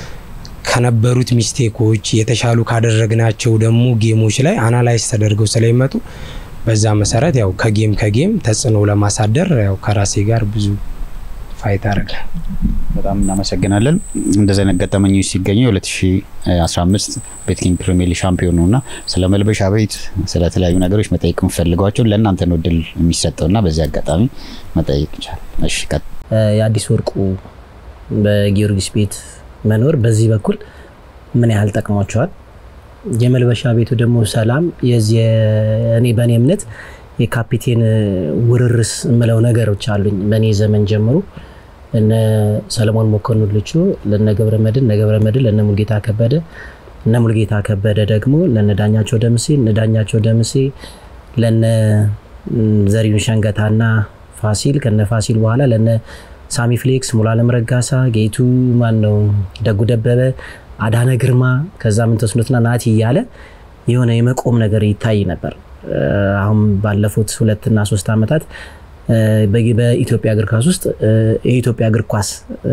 E: ከነበሩት ሚስቴኮች የተሻሉ ካደረግናቸው ደግሞ ጌሞች ላይ አናላይዝ ተደርገው ስለሚመጡ በዛ መሰረት ያው ከጌም ከጌም ተጽዕኖ ለማሳደር ያው ከራሴ ጋር ብዙ ፋይት አረግ
A: በጣም እናመሰግናለን። እንደዚህ አይነት ገጠመኞች ሲገኙ የ2015 ቤትኪንግ ፕሪሚየር ሊግ ሻምፒዮን ነው እና ስለ መልበሻ ቤት ስለተለያዩ ነገሮች መጠየቅ የምፈልጓቸው ለእናንተ ነው እድል የሚሰጠው እና በዚህ አጋጣሚ መጠየቅ ይቻላል። እሺ
C: የአዲስ ወርቁ በጊዮርጊስ ቤት መኖር በዚህ በኩል ምን ያህል ጠቅሟቸዋል? የመልበሻ ቤቱ ደግሞ ሰላም የዚህ እኔ በእኔ እምነት የካፒቴን ውርርስ የምለው ነገሮች አሉኝ። በእኔ ዘመን ጀምሮ እነ ሰለሞን መኮንን ልቹ፣ ለነ ገብረ መድን፣ እነ ገብረ መድን፣ ለነ ሙልጌታ ከበደ፣ እነ ሙልጌታ ከበደ ደግሞ ለነ ዳኛቸው ደምሴ፣ እነ ዳኛቸው ደምሴ ለነ ዘሪሁን ሸንገታና ፋሲል፣ ከነ ፋሲል በኋላ ለነ ሳሚ ፍሌክስ፣ ሙሉዓለም ረጋሳ፣ ጌቱ ማን ነው፣ ደጉ ደበበ፣ አዳነ ግርማ ከዛ ምንተስኖትና ናቲ እያለ የሆነ የመቆም ነገር ይታይ ነበር። አሁን ባለፉት ሁለትና ሶስት ዓመታት በኢትዮጵያ እግር ኳስ ውስጥ የኢትዮጵያ እግር ኳስ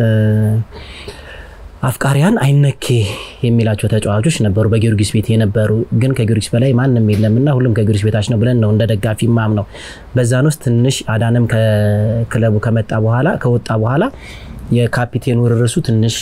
C: አፍቃሪያን አይነኬ የሚላቸው ተጫዋቾች ነበሩ፣ በጊዮርጊስ ቤት የነበሩ ግን ከጊዮርጊስ በላይ ማንም የለምና ሁሉም ከጊዮርጊስ ቤታች ነው ብለን ነው እንደ ደጋፊ ማም ነው። በዛን ውስጥ ትንሽ አዳንም ከክለቡ ከመጣ በኋላ ከወጣ በኋላ የካፒቴን ውርርሱ ትንሽ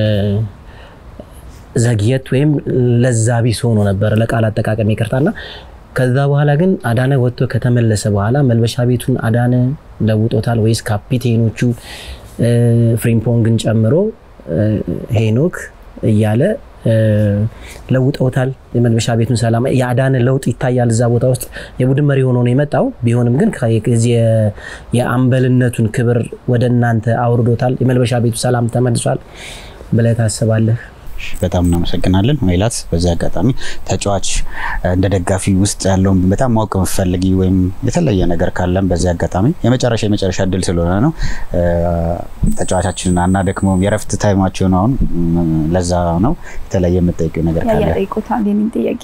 C: ዘግየት ወይም ለዛ ቢስ ሆኖ ነበር፣ ለቃል አጠቃቀም ይቅርታና ከዛ በኋላ ግን አዳነ ወጥቶ ከተመለሰ በኋላ መልበሻ ቤቱን አዳነ ለውጦታል ወይስ ካፒቴኖቹ ፍሪምፖንግን ጨምሮ ሄኖክ እያለ ለውጠውታል። የመልበሻ ቤቱን ሰላም የአዳነ ለውጥ ይታያል እዛ ቦታ ውስጥ የቡድን መሪ ሆኖ ነው የመጣው። ቢሆንም ግን የአምበልነቱን ክብር ወደ እናንተ አውርዶታል። የመልበሻ ቤቱ ሰላም ተመልሷል ብለህ ታስባለህ?
A: በጣም እናመሰግናለን ሜላት። በዚህ አጋጣሚ ተጫዋች እንደ ደጋፊ ውስጥ ያለውን በጣም ማወቅ የምትፈልጊ ወይም የተለየ ነገር ካለም በዚህ አጋጣሚ የመጨረሻ የመጨረሻ እድል ስለሆነ ነው ተጫዋቻችንን አናደክመውም። የረፍት ታይማቸው ነው አሁን፣ ለዛ ነው የተለየ የምጠይቀው ነገር ካለ
D: ያጠይቁታል። የኔን ጥያቄ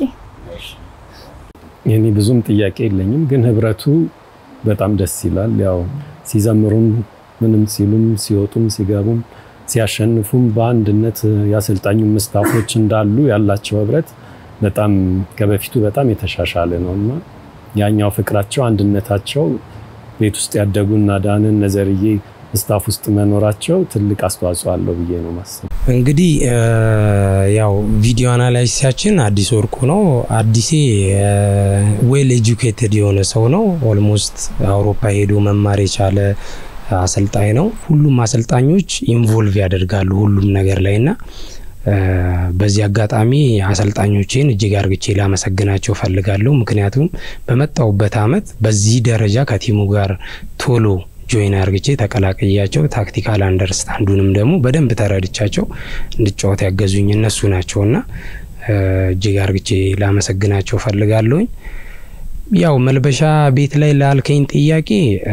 B: የኔ ብዙም ጥያቄ የለኝም፣ ግን ህብረቱ በጣም ደስ ይላል። ያው ሲዘምሩም ምንም ሲሉም ሲወጡም ሲገቡም ሲያሸንፉም በአንድነት የአሰልጣኙ ምስታፎች እንዳሉ ያላቸው ህብረት በጣም ከበፊቱ በጣም የተሻሻለ ነው እና ያኛው ፍቅራቸው አንድነታቸው ቤት ውስጥ ያደጉና ዳንን ነዘርዬ ስታፍ ውስጥ መኖራቸው ትልቅ አስተዋጽኦ አለው ብዬ ነው ማስብ።
E: እንግዲህ ያው ቪዲዮ አናላይሲሳችን አዲስ ወርቁ ነው። አዲሴ ዌል ኤጁኬትድ የሆነ ሰው ነው። ኦልሞስት አውሮፓ ሄዶ መማር የቻለ አሰልጣኝ ነው። ሁሉም አሰልጣኞች ኢንቮልቭ ያደርጋሉ ሁሉም ነገር ላይ እና በዚህ አጋጣሚ አሰልጣኞቼን እጅግ አርግቼ ላመሰግናቸው ፈልጋለሁ። ምክንያቱም በመጣውበት አመት በዚህ ደረጃ ከቲሙ ጋር ቶሎ ጆይን አርግቼ ተቀላቅያቸው ታክቲካል አንደርስታንዱንም ደግሞ በደንብ ተረድቻቸው እንድጫወት ያገዙኝ እነሱ ናቸውና እጅግ አርግቼ ላመሰግናቸው ፈልጋለሁኝ። ያው መልበሻ ቤት ላይ ላልከኝ ጥያቄ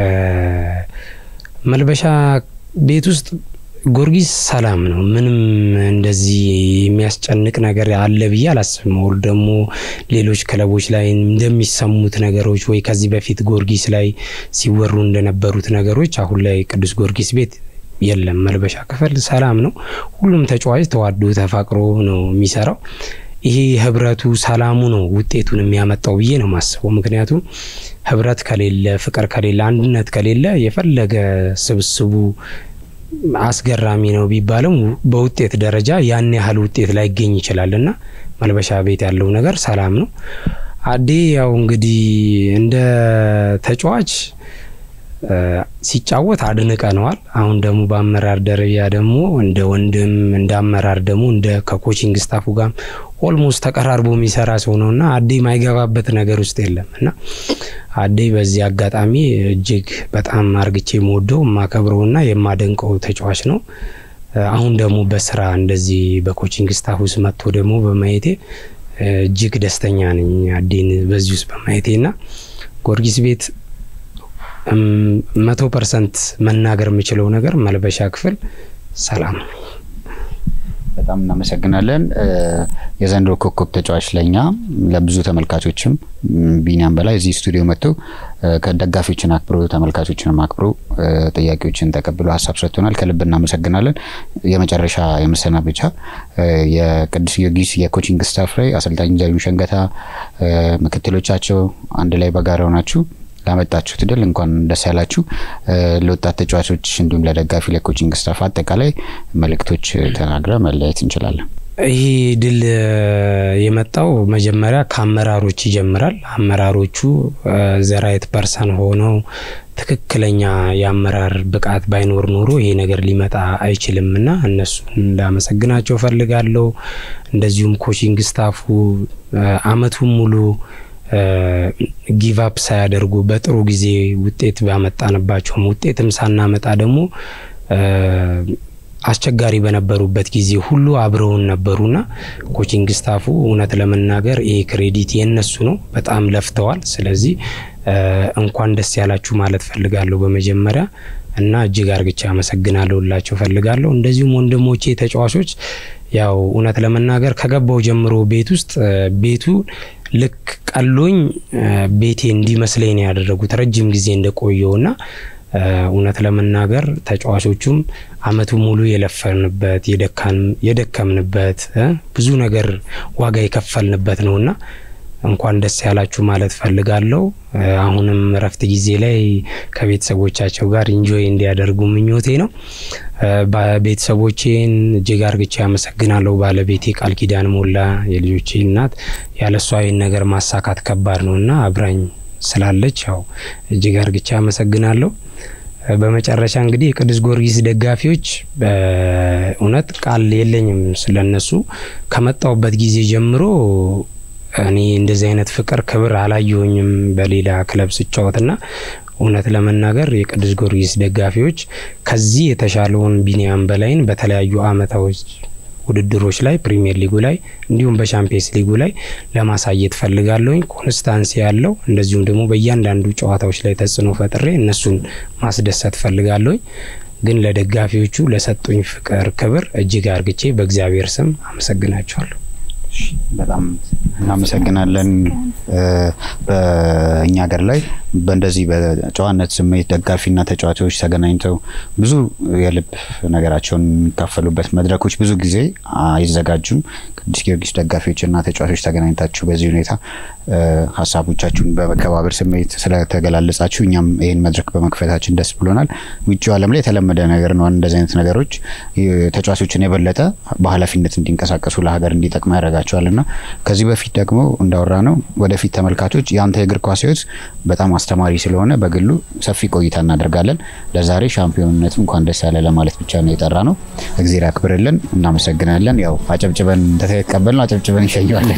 E: መልበሻ ቤት ውስጥ ጊዮርጊስ ሰላም ነው። ምንም እንደዚህ የሚያስጨንቅ ነገር አለ ብዬ አላስብም። ወል ደግሞ ሌሎች ክለቦች ላይ እንደሚሰሙት ነገሮች ወይ ከዚህ በፊት ጊዮርጊስ ላይ ሲወሩ እንደነበሩት ነገሮች አሁን ላይ ቅዱስ ጊዮርጊስ ቤት የለም። መልበሻ ክፍል ሰላም ነው። ሁሉም ተጫዋች ተዋዶ ተፋቅሮ ነው የሚሰራው። ይሄ ህብረቱ ሰላሙ ነው ውጤቱን የሚያመጣው ብዬ ነው ማስበው። ምክንያቱም ህብረት ከሌለ፣ ፍቅር ከሌለ፣ አንድነት ከሌለ የፈለገ ስብስቡ አስገራሚ ነው ቢባልም በውጤት ደረጃ ያን ያህል ውጤት ላይገኝ ይችላል እና መልበሻ ቤት ያለው ነገር ሰላም ነው። አዴ ያው እንግዲህ እንደ ተጫዋች ሲጫወት አድንቀነዋል። አሁን ደግሞ በአመራር ደረጃ ደግሞ እንደ ወንድም እንደ አመራር ደግሞ እንደ ከኮቺንግ ስታፉ ጋር ኦልሞስት ተቀራርቦ የሚሰራ ሰው ነው እና አዴ የማይገባበት ነገር ውስጥ የለም እና አዴ በዚህ አጋጣሚ እጅግ በጣም አርግቼ የምወደው የማከብረውና የማደንቀው ተጫዋች ነው። አሁን ደግሞ በስራ እንደዚህ በኮቺንግ ስታፍ ውስጥ መጥቶ ደግሞ በማየቴ እጅግ ደስተኛ ነኝ አዴን በዚህ ውስጥ በማየቴ እና ጊዮርጊስ ቤት መቶ ፐርሰንት መናገር የምችለው ነገር መልበሻ ክፍል ሰላም ነው።
A: በጣም እናመሰግናለን። የዘንድሮ ኮከብ ተጫዋች ለኛ ለብዙ ተመልካቾችም ቢኒያም በላይ እዚህ ስቱዲዮ መጥቶ ከደጋፊዎችን አክብሮ ተመልካቾችንም አክብሮ ጥያቄዎችን ተቀብሎ ሀሳብ ሰጥቶናል። ከልብ እናመሰግናለን። የመጨረሻ የመሰናበቻ የቅዱስ ጊዮርጊስ የኮቺንግ ስታፍ ላይ አሰልጣኝ ዘሪሁን ሸንገታ፣ ምክትሎቻቸው አንድ ላይ በጋራ ሆናችሁ ላመጣችሁት ድል እንኳን ደስ ያላችሁ። ለወጣት ተጫዋቾች እንዲሁም ለደጋፊ ለኮቺንግ ስታፍ አጠቃላይ መልእክቶች ተናግረ መለያየት እንችላለን።
E: ይህ ድል የመጣው መጀመሪያ ከአመራሮች ይጀምራል። አመራሮቹ ዘራይት ፐርሰን ሆነው ትክክለኛ የአመራር ብቃት ባይኖር ኖሮ ይሄ ነገር ሊመጣ አይችልም እና እነሱን ላመሰግናቸው ፈልጋለሁ። እንደዚሁም ኮቺንግ ስታፉ አመቱን ሙሉ ጊቫፕ ሳያደርጉ በጥሩ ጊዜ ውጤት ባመጣንባቸውም ውጤትም ሳናመጣ ደግሞ አስቸጋሪ በነበሩበት ጊዜ ሁሉ አብረውን ነበሩና ኮቺንግ ስታፉ እውነት ለመናገር ይሄ ክሬዲት የነሱ ነው። በጣም ለፍተዋል። ስለዚህ እንኳን ደስ ያላችሁ ማለት ፈልጋለሁ በመጀመሪያ እና እጅግ አርግቻ አመሰግናለሁ ላቸው ፈልጋለሁ። እንደዚሁም ወንድሞቼ ተጫዋቾች ያው እውነት ለመናገር ከገባው ጀምሮ ቤት ውስጥ ቤቱ ልክ ቀሎኝ ቤቴ እንዲመስለኝ ነው ያደረጉት ረጅም ጊዜ እንደቆየውና እውነት ለመናገር ተጫዋቾቹም አመቱ ሙሉ የለፈንበት የደከምንበት ብዙ ነገር ዋጋ የከፈልንበት ነውና እንኳን ደስ ያላችሁ ማለት ፈልጋለሁ። አሁንም እረፍት ጊዜ ላይ ከቤተሰቦቻቸው ጋር ኢንጆይ እንዲያደርጉ ምኞቴ ነው። ቤተሰቦቼን እጅግ አርግቼ አመሰግናለሁ። ባለቤቴ ቃል ኪዳን ሞላ የልጆቼ እናት፣ ያለሷ ይህን ነገር ማሳካት ከባድ ነው እና አብራኝ ስላለች ያው እጅግ አርግቼ አመሰግናለሁ። በመጨረሻ እንግዲህ የቅዱስ ጊዮርጊስ ደጋፊዎች በእውነት ቃል የለኝም ስለነሱ ከመጣውበት ጊዜ ጀምሮ እኔ እንደዚህ አይነት ፍቅር ክብር አላየሁኝም በሌላ ክለብ ስጫወትና እውነት ለመናገር የቅዱስ ጊዮርጊስ ደጋፊዎች ከዚህ የተሻለውን ቢኒያም በላይን በተለያዩ አመታዎች ውድድሮች ላይ ፕሪሚየር ሊጉ ላይ እንዲሁም በሻምፒየንስ ሊጉ ላይ ለማሳየት ፈልጋለሁኝ። ኮንስታንሲ ያለው እንደዚሁም ደግሞ በእያንዳንዱ ጨዋታዎች ላይ ተጽዕኖ ፈጥሬ እነሱን ማስደሰት ፈልጋለሁኝ። ግን ለደጋፊዎቹ ለሰጡኝ ፍቅር፣ ክብር እጅግ አርግቼ በእግዚአብሔር ስም አመሰግናቸዋለሁ።
A: በጣም እናመሰግናለን። በእኛ ሀገር ላይ በእንደዚህ በጨዋነት ስሜት ደጋፊና ተጫዋቾች ተገናኝተው ብዙ የልብ ነገራቸውን የሚካፈሉበት መድረኮች ብዙ ጊዜ አይዘጋጁም። ቅዱስ ጊዮርጊስ ደጋፊዎችና ተጫዋቾች ተገናኝታችሁ በዚህ ሁኔታ ሀሳቦቻችሁን በመከባበር ስሜት ስለተገላለጻችሁ እኛም ይህን መድረክ በመክፈታችን ደስ ብሎናል። ውጭው ዓለም ላይ የተለመደ ነገር ነው። እንደዚህ አይነት ነገሮች ተጫዋቾችን የበለጠ በኃላፊነት እንዲንቀሳቀሱ ለሀገር እንዲጠቅሙ ያደርጋቸዋል እና ከዚህ በፊት ደግሞ እንዳወራ ነው ወደፊት ተመልካቾች የአንተ የእግር ኳስ ሕይወት በጣም አስተማሪ ስለሆነ በግሉ ሰፊ ቆይታ እናደርጋለን። ለዛሬ ሻምፒዮንነቱ እንኳን ደስ ያለ ለማለት ብቻ ነው የጠራ ነው። እግዜር ያክብርልን። እናመሰግናለን። ያው አጨብጭበን እንደተቀበል ነው አጨብጭበን እንሸኘዋለን።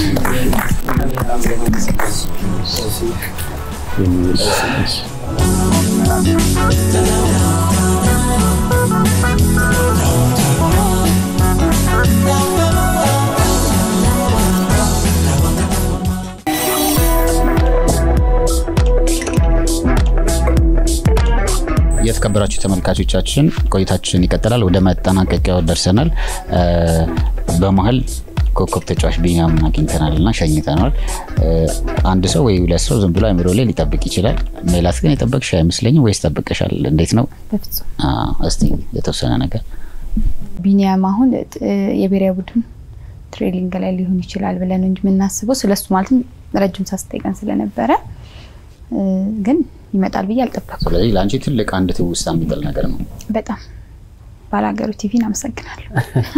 A: የተከበራችሁ ተመልካቾቻችን ቆይታችን ይቀጥላል። ወደ መጠናቀቂያው ደርሰናል። በመሀል ኮከብ ተጫዋች ቢኒያምን አግኝተናል እና ሸኝተናል። አንድ ሰው ወይ ሁለት ሰው ዝም ብሎ አይምሮ ላይ ሊጠብቅ ይችላል። ሜላት ግን የጠበቅሽ አይመስለኝም። ወይስ ጠብቀሻል? እንዴት ነው?
D: በፍጹም
A: እስቲ የተወሰነ ነገር
D: ቢኒያም አሁን የብሔራዊ ቡድን ትሬኒንግ ላይ ሊሆን ይችላል ብለን እንጂ የምናስበው ስለሱ ማለትም ረጅም ሳስጠይቀን ስለነበረ ግን ይመጣል ብዬ አልጠበኩም።
A: ስለዚህ ለአንቺ ትልቅ አንድ ትውስታ የሚጥል ነገር ነው።
D: በጣም ባላገሩ ቲቪን አመሰግናለሁ።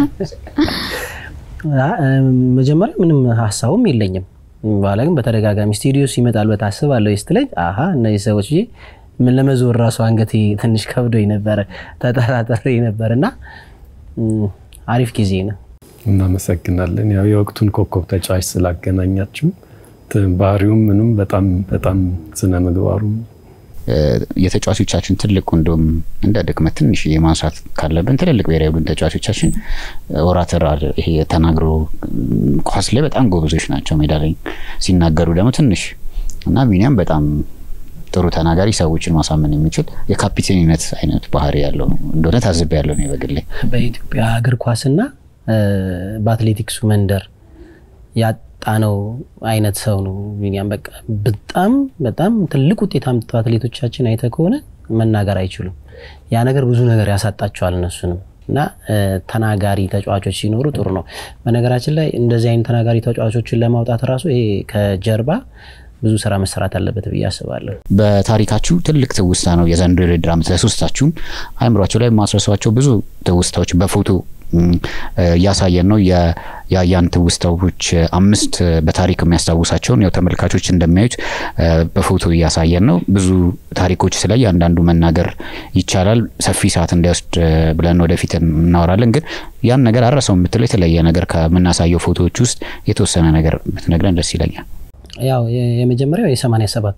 C: መጀመሪያ ምንም ሀሳቡም የለኝም። በኋላ ግን በተደጋጋሚ ስቱዲዮ ይመጣል በታስባለሁ ስትለኝ አሀ እነዚህ ሰዎች ብዬ ምን ለመዞር ራሱ አንገቴ ትንሽ ከብዶኝ ነበረ፣ ተጠራጠሬ ነበር እና አሪፍ ጊዜ ነው።
B: እናመሰግናለን። ያው የወቅቱን ኮከብ ተጫዋች ስላገናኛችሁ ባህሪውም ምንም በጣም በጣም ስነ ምግባሩም
A: የተጫዋቾቻችን ትልቁ እንደውም እንደ ድክመት ትንሽ የማንሳት ካለብን ትልልቅ ብሔራዊ ቡድን ተጫዋቾቻችን ኦራተር ይሄ ተናግሮ ኳስ ላይ በጣም ጎበዞች ናቸው። ሜዳ ላይ ሲናገሩ ደግሞ ትንሽ እና ቢኒያም በጣም ጥሩ ተናጋሪ፣ ሰዎችን ማሳመን የሚችል የካፒቴንነት አይነት ባህሪ ያለው እንደሆነ ታዝቤ ያለው ነው በግሌ።
C: በኢትዮጵያ እግር ኳስና በአትሌቲክሱ መንደር ያጣነው አይነት ሰው ነው ቢኒያም። በቃ በጣም በጣም ትልቅ ውጤት አምጥተው አትሌቶቻችን አይተ ከሆነ መናገር አይችሉም። ያ ነገር ብዙ ነገር ያሳጣቸዋል እነሱንም እና ተናጋሪ ተጫዋቾች ሲኖሩ ጥሩ ነው። በነገራችን ላይ እንደዚህ አይነት ተናጋሪ ተጫዋቾችን ለማውጣት ራሱ ይሄ ከጀርባ ብዙ ስራ መሰራት አለበት ብዬ አስባለሁ።
A: በታሪካችሁ ትልቅ ትውስታ ነው የዘንድሮ የውድድር ዓመት ለሶስታችሁም አይምሯቸው ላይ ማስረሷቸው ብዙ ትውስታዎች በፎቶ እያሳየን ነው። የያን ትውስታዎች አምስት በታሪክ የሚያስታውሳቸውን ያው ተመልካቾች እንደሚያዩት በፎቶ እያሳየን ነው። ብዙ ታሪኮች ስለ እያንዳንዱ መናገር ይቻላል። ሰፊ ሰዓት እንዳይወስድ ብለን ወደፊት እናወራለን። ግን ያን ነገር አረሰው የምትለው የተለየ ነገር ከምናሳየው ፎቶዎች ውስጥ የተወሰነ ነገር ብትነግረን ደስ ይለኛል።
C: ያው የመጀመሪያው የሰማንያ ሰባቱ ነው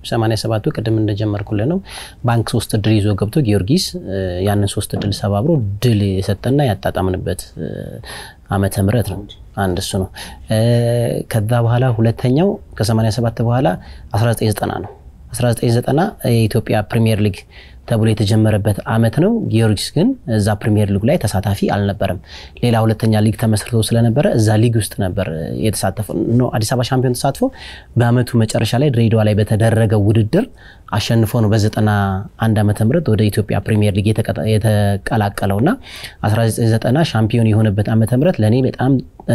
C: 87ቱ ቅድም እንደጀመርኩልን ነው። ባንክ ሶስት ድል ይዞ ገብቶ ጊዮርጊስ ያንን ሶስት ድል ሰባብሮ ድል የሰጠና ያጣጣምንበት ዓመተ ምህረት ነው። አንድ እሱ ነው። ከዛ በኋላ ሁለተኛው ከ87 በኋላ 1990 ነው። 1990 የኢትዮጵያ ፕሪሚየር ሊግ ተብሎ የተጀመረበት አመት ነው። ጊዮርጊስ ግን እዛ ፕሪሚየር ሊግ ላይ ተሳታፊ አልነበረም። ሌላ ሁለተኛ ሊግ ተመስርቶ ስለነበረ እዛ ሊግ ውስጥ ነበር የተሳተፈው። አዲስ አበባ ሻምፒዮን ተሳትፎ በአመቱ መጨረሻ ላይ ድሬዳዋ ላይ በተደረገው ውድድር አሸንፎ ነው በ91 ዓመተ ምህረት ወደ ኢትዮጵያ ፕሪሚየር ሊግ የተቀላቀለው እና 1990 ሻምፒዮን የሆነበት ዓመተ ምህረት ለእኔ በጣም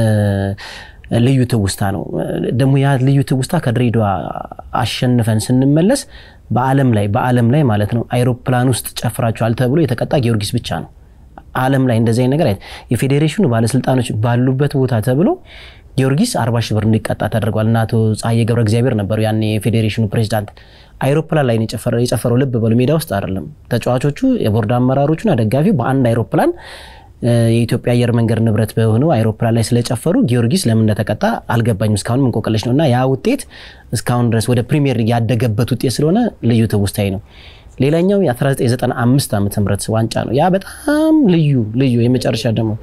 C: ልዩ ትውስታ ነው። ደግሞ ያ ልዩ ትውስታ ከድሬዳዋ አሸንፈን ስንመለስ በዓለም ላይ በዓለም ላይ ማለት ነው አይሮፕላን ውስጥ ጨፍራችኋል ተብሎ የተቀጣ ጊዮርጊስ ብቻ ነው። ዓለም ላይ እንደዚህ አይነት ነገር የፌዴሬሽኑ ባለስልጣኖች ባሉበት ቦታ ተብሎ ጊዮርጊስ አርባ ሺህ ብር እንዲቀጣ ተደርጓል እና አቶ ፀሐዬ ገብረ እግዚአብሔር ነበሩ ያኔ የፌዴሬሽኑ ፕሬዚዳንት። አይሮፕላን ላይ የጨፈረው ልብ በሉ ሜዳ ውስጥ አይደለም። ተጫዋቾቹ፣ የቦርድ አመራሮቹና ደጋፊው በአንድ አይሮፕላን የኢትዮጵያ አየር መንገድ ንብረት በሆነው አይሮፕላን ላይ ስለጨፈሩ ጊዮርጊስ ለምን እንደተቀጣ አልገባኝም። እስካሁንም እንቆቅልሽ ነው እና ያ ውጤት እስካሁን ድረስ ወደ ፕሪሚየር ሊግ ያደገበት ውጤት ስለሆነ ልዩ ትውስታዊ ነው። ሌላኛው የ1995 ዓመተ ምህረት ዋንጫ ነው። ያ በጣም ልዩ ልዩ የመጨረሻ ደግሞ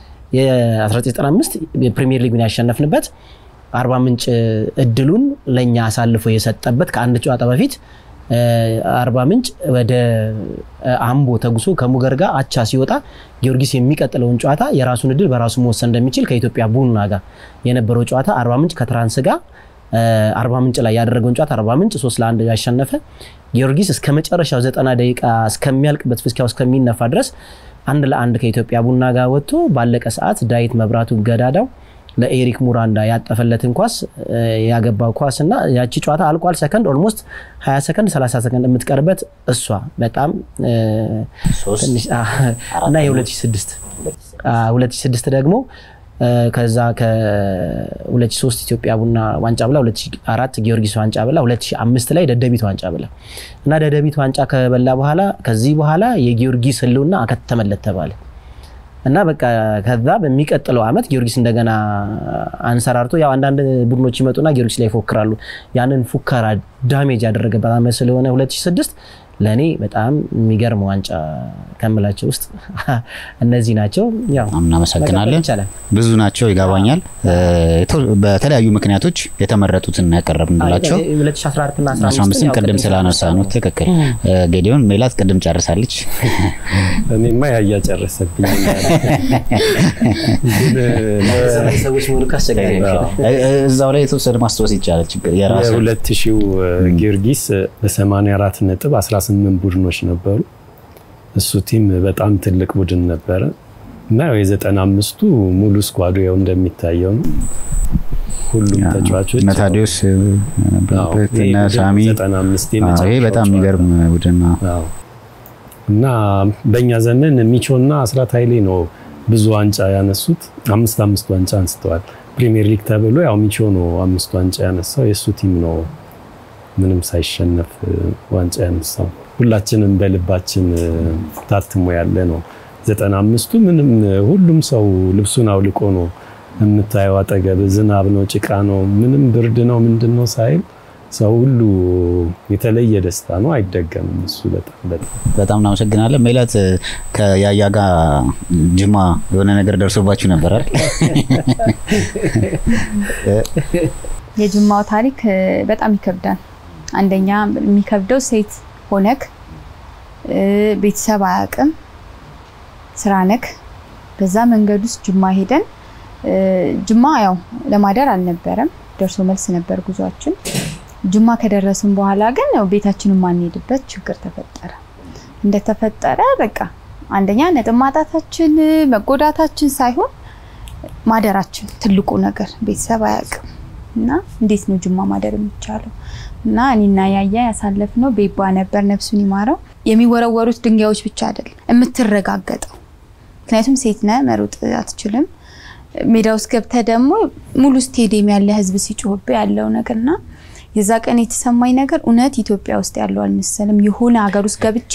C: የ1995 የፕሪሚየር ሊጉን ያሸነፍንበት አርባ ምንጭ እድሉን ለእኛ አሳልፎ የሰጠበት ከአንድ ጨዋታ በፊት አርባ ምንጭ ወደ አምቦ ተጉሶ ከሙገር ጋር አቻ ሲወጣ ጊዮርጊስ የሚቀጥለውን ጨዋታ የራሱን እድል በራሱ መወሰን እንደሚችል ከኢትዮጵያ ቡና ጋር የነበረው ጨዋታ አርባ ምንጭ ከትራንስ ጋር አርባ ምንጭ ላይ ያደረገውን ጨዋታ አርባ ምንጭ ሶስት ለአንድ ያሸነፈ ጊዮርጊስ እስከ መጨረሻው ዘጠና ደቂቃ እስከሚያልቅበት ፍስኪያው እስከሚነፋ ድረስ አንድ ለአንድ ከኢትዮጵያ ቡና ጋር ወጥቶ ባለቀ ሰዓት ዳዊት መብራቱ ገዳዳው ለኤሪክ ሙራንዳ ያጠፈለትን ኳስ ያገባው ኳስ እና ያቺ ጨዋታ አልቋል። ሰከንድ ኦልሞስት 20 ሰከንድ 30 ሰከንድ የምትቀርበት እሷ በጣም እና የ2006 2006 ደግሞ ከዛ ከ2003 ኢትዮጵያ ቡና ዋንጫ ብላ 2004 ጊዮርጊስ ዋንጫ ብላ 2005 ላይ ደደቢት ዋንጫ ብላ እና ደደቢት ዋንጫ ከበላ በኋላ ከዚህ በኋላ የጊዮርጊስ ሕልውና አከተመለት ተባለ እና በቃ ከዛ በሚቀጥለው ዓመት ጊዮርጊስ እንደገና አንሰራርቶ ያው አንዳንድ ቡድኖች ይመጡና ጊዮርጊስ ላይ ይፎክራሉ። ያንን ፉከራ ዳሜጅ ያደረገበት ዓመት ስለሆነ 2006 ለእኔ በጣም የሚገርም ዋንጫ ከምላቸው ውስጥ እነዚህ ናቸው። ያው
A: እናመሰግናለን። ብዙ ናቸው ይገባኛል። በተለያዩ ምክንያቶች የተመረጡትን ያቀረብንላቸው
C: 2014 እና
A: 15ን ቅድም ስላነሳ ነው። ትክክል። ጌዲዮን ሜላት ቅድም ጨርሳለች።
B: እኔማ ያያ ጨረሰብኝ።
C: ሰዎች ሙሉ ካስቸጋሪ
A: እዛው ላይ የተወሰነ ማስታወስ ይቻላል። ችግር የራሱ
B: የሁለት ሺው ጊዮርጊስ በ84 ነጥብ 18 ቡድኖች ነበሩ። እሱ ቲም በጣም ትልቅ ቡድን ነበረ እና የዘጠና አምስቱ ሙሉ ስኳዱ ያው እንደሚታየው ነው። ሁሉም ተጫዋቾች
A: እነ ታዲዮስ እነ ሳሚ ይሄ በጣም የሚገርም ቡድን ነው
B: እና በእኛ ዘመን ሚቾና አስራት ኃይሌ ነው ብዙ ዋንጫ ያነሱት። አምስት አምስት ዋንጫ አንስተዋል። ፕሪሚየር ሊግ ተብሎ ያው ሚቾ ነው አምስት ዋንጫ ያነሳው። የእሱ ቲም ነው ምንም ሳይሸነፍ ዋንጫ ያነሳው። ሁላችንም በልባችን ታትሞ ያለ ነው። ዘጠና አምስቱ ምንም ሁሉም ሰው ልብሱን አውልቆ ነው የምታየው። አጠገብ ዝናብ ነው፣ ጭቃ ነው፣ ምንም ብርድ ነው ምንድን ነው ሳይል ሰው ሁሉ የተለየ ደስታ ነው። አይደገምም። እሱ በጣም በጣም
A: በጣም እናመሰግናለን። ሜላት ከያያ ጋር ጅማ የሆነ ነገር ደርሶባችሁ ነበር አይደል?
D: የጅማው ታሪክ በጣም ይከብዳል። አንደኛ የሚከብደው ሴት ሆነክ ቤተሰብ አያውቅም፣ ስራ ነክ። በዛ መንገድ ውስጥ ጅማ ሄደን ጅማ ያው ለማደር አልነበረም፣ ደርሶ መልስ ነበር ጉዟችን። ጅማ ከደረስን በኋላ ግን ያው ቤታችንን ማንሄድበት ችግር ተፈጠረ። እንደተፈጠረ በቃ አንደኛ ነጥብ ማጣታችን መጎዳታችን ሳይሆን ማደራችን ትልቁ ነገር ቤተሰብ አያውቅም እና እንዴት ነው ጅማ ማደር የሚቻለው? እና እኔና ያያ ያሳለፍነው ቤባ ነበር፣ ነፍሱን ይማረው። የሚወረወሩት ድንጋዮች ብቻ አይደለም የምትረጋገጠው፣ ምክንያቱም ሴት ነህ መሮጥ አትችልም። ሜዳ ውስጥ ገብተህ ደግሞ ሙሉ ስቴዲየም ያለ ህዝብ ሲጮህብህ ያለው ነገርና የዛ ቀን የተሰማኝ ነገር እውነት ኢትዮጵያ ውስጥ ያለው አልመሰልም። የሆነ ሀገር ውስጥ ገብቼ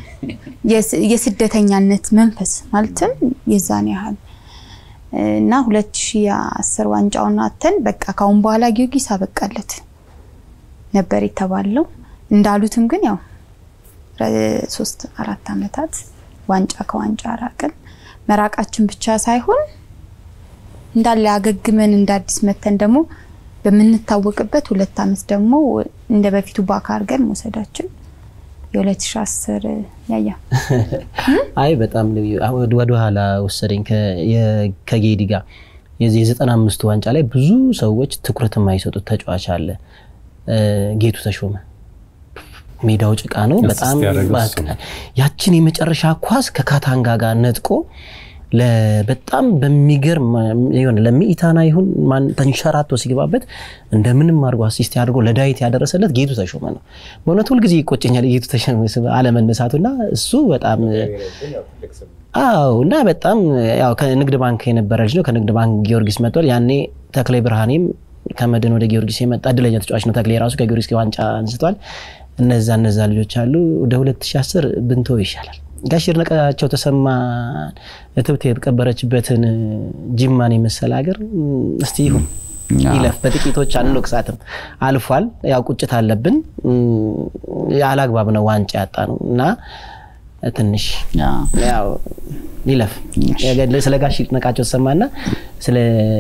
D: የስደተኛነት መንፈስ ማለትም የዛን ያህል እና 2010 ዋንጫውን አተን በቃ ካሁን በኋላ ጊዮርጊስ አበቃለት ነበር የተባለው። እንዳሉትም ግን ያው ሶስት አራት ዓመታት ዋንጫ ከዋንጫ ራቅን። መራቃችን ብቻ ሳይሆን እንዳለ አገግመን እንደ አዲስ መተን ደግሞ በምንታወቅበት ሁለት ዓመት ደግሞ እንደ በፊቱ ባካ አድርገን መውሰዳችን የ2010 ያያ
C: አይ በጣም ወደ ኋላ ወሰደኝ ከጌዲ ጋር የዚህ የዘጠና አምስቱ ዋንጫ ላይ ብዙ ሰዎች ትኩረት የማይሰጡት ተጫዋች አለ። ጌቱ ተሾመ ሜዳው ጭቃ ነው። በጣም ያችን የመጨረሻ ኳስ ከካታንጋ ጋር ነጥቆ በጣም በሚገርም ሆነ ለሚኢታና ይሁን ተንሸራቶ ሲገባበት እንደምንም አድርጎ አሲስት አድርጎ ለዳዊት ያደረሰለት ጌቱ ተሾመ ነው። በእውነት ሁልጊዜ ይቆጨኛል የጌቱ ተሾመ አለመነሳቱና እሱ በጣም አዎ እና በጣም ያው ከንግድ ባንክ የነበረ ልጅ ነው። ከንግድ ባንክ ጊዮርጊስ መጥቷል። ያኔ ተክሌ ብርሃኔም ከመድን ወደ ጊዮርጊስ የመጣ እድለኛ ተጫዋች ነው። ተክሌ ራሱ ከጊዮርጊስ ዋንጫ አንስቷል። እነዛ እነዛ ልጆች አሉ። ወደ 2010 ብንቶ ይሻላል። ጋሽ ይድነቃቸው ተሰማ እትብት የተቀበረችበትን ጅማን የመሰለ ሀገር እስቲ ይሁን ይለፍ። በጥቂቶች አንወቅሳትም። አልፏል። ያው ቁጭት አለብን። አላግባብ ነው ዋንጫ ያጣ ነው እና ትንሽ ያው ይለፍ። ስለ ጋሽ ይድነቃቸው ተሰማና ስለ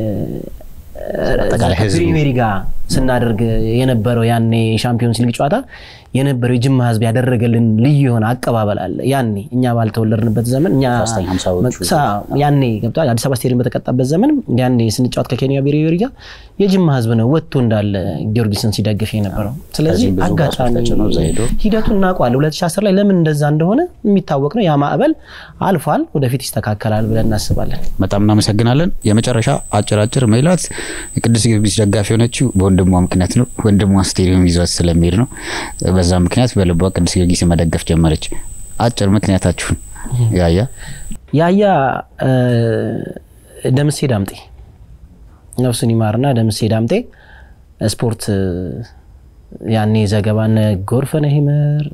C: ፕሪሜሪ ጋር ስናደርግ የነበረው ያኔ የሻምፒዮንስ ሊግ ጨዋታ የነበረው የጅማ ሕዝብ ያደረገልን ልዩ የሆነ አቀባበል አለ። ያኔ እኛ ባልተወለድንበት ዘመን እኛ ያኔ ገብቷል። አዲስ አበባ ስቴዲየም በተቀጣበት ዘመን ያኔ ስንጫወት ከኬንያ ብሔራዊ ጋር የጅማ ሕዝብ ነው ወጥቶ እንዳለ ጊዮርጊስን ሲደግፍ የነበረው። ስለዚህ አጋጣሚ ሂደቱን እናውቀዋለን። 2010 ላይ ለምን እንደዛ እንደሆነ የሚታወቅ ነው። ያ ማዕበል አልፏል። ወደፊት ይስተካከላል ብለን እናስባለን።
A: በጣም እናመሰግናለን። የመጨረሻ አጭራጭር ሜላት የቅዱስ ጊዮርጊስ ደጋፊ የሆነችው በወንድሟ ምክንያት ነው። ወንድሟ ስቴዲየም ይዟት ስለሚሄድ ነው። በዛ ምክንያት በልቧ ቅዱስ ጊዮርጊስ መደገፍ ጀመረች። አጭር ምክንያታችሁን ያያ
C: ያያ ደምሴ ዳምጤ ነፍሱን ይማርና ደምሴ ዳምጤ ስፖርት ያኔ ዘገባ እነ ጎርፈነህ ይመር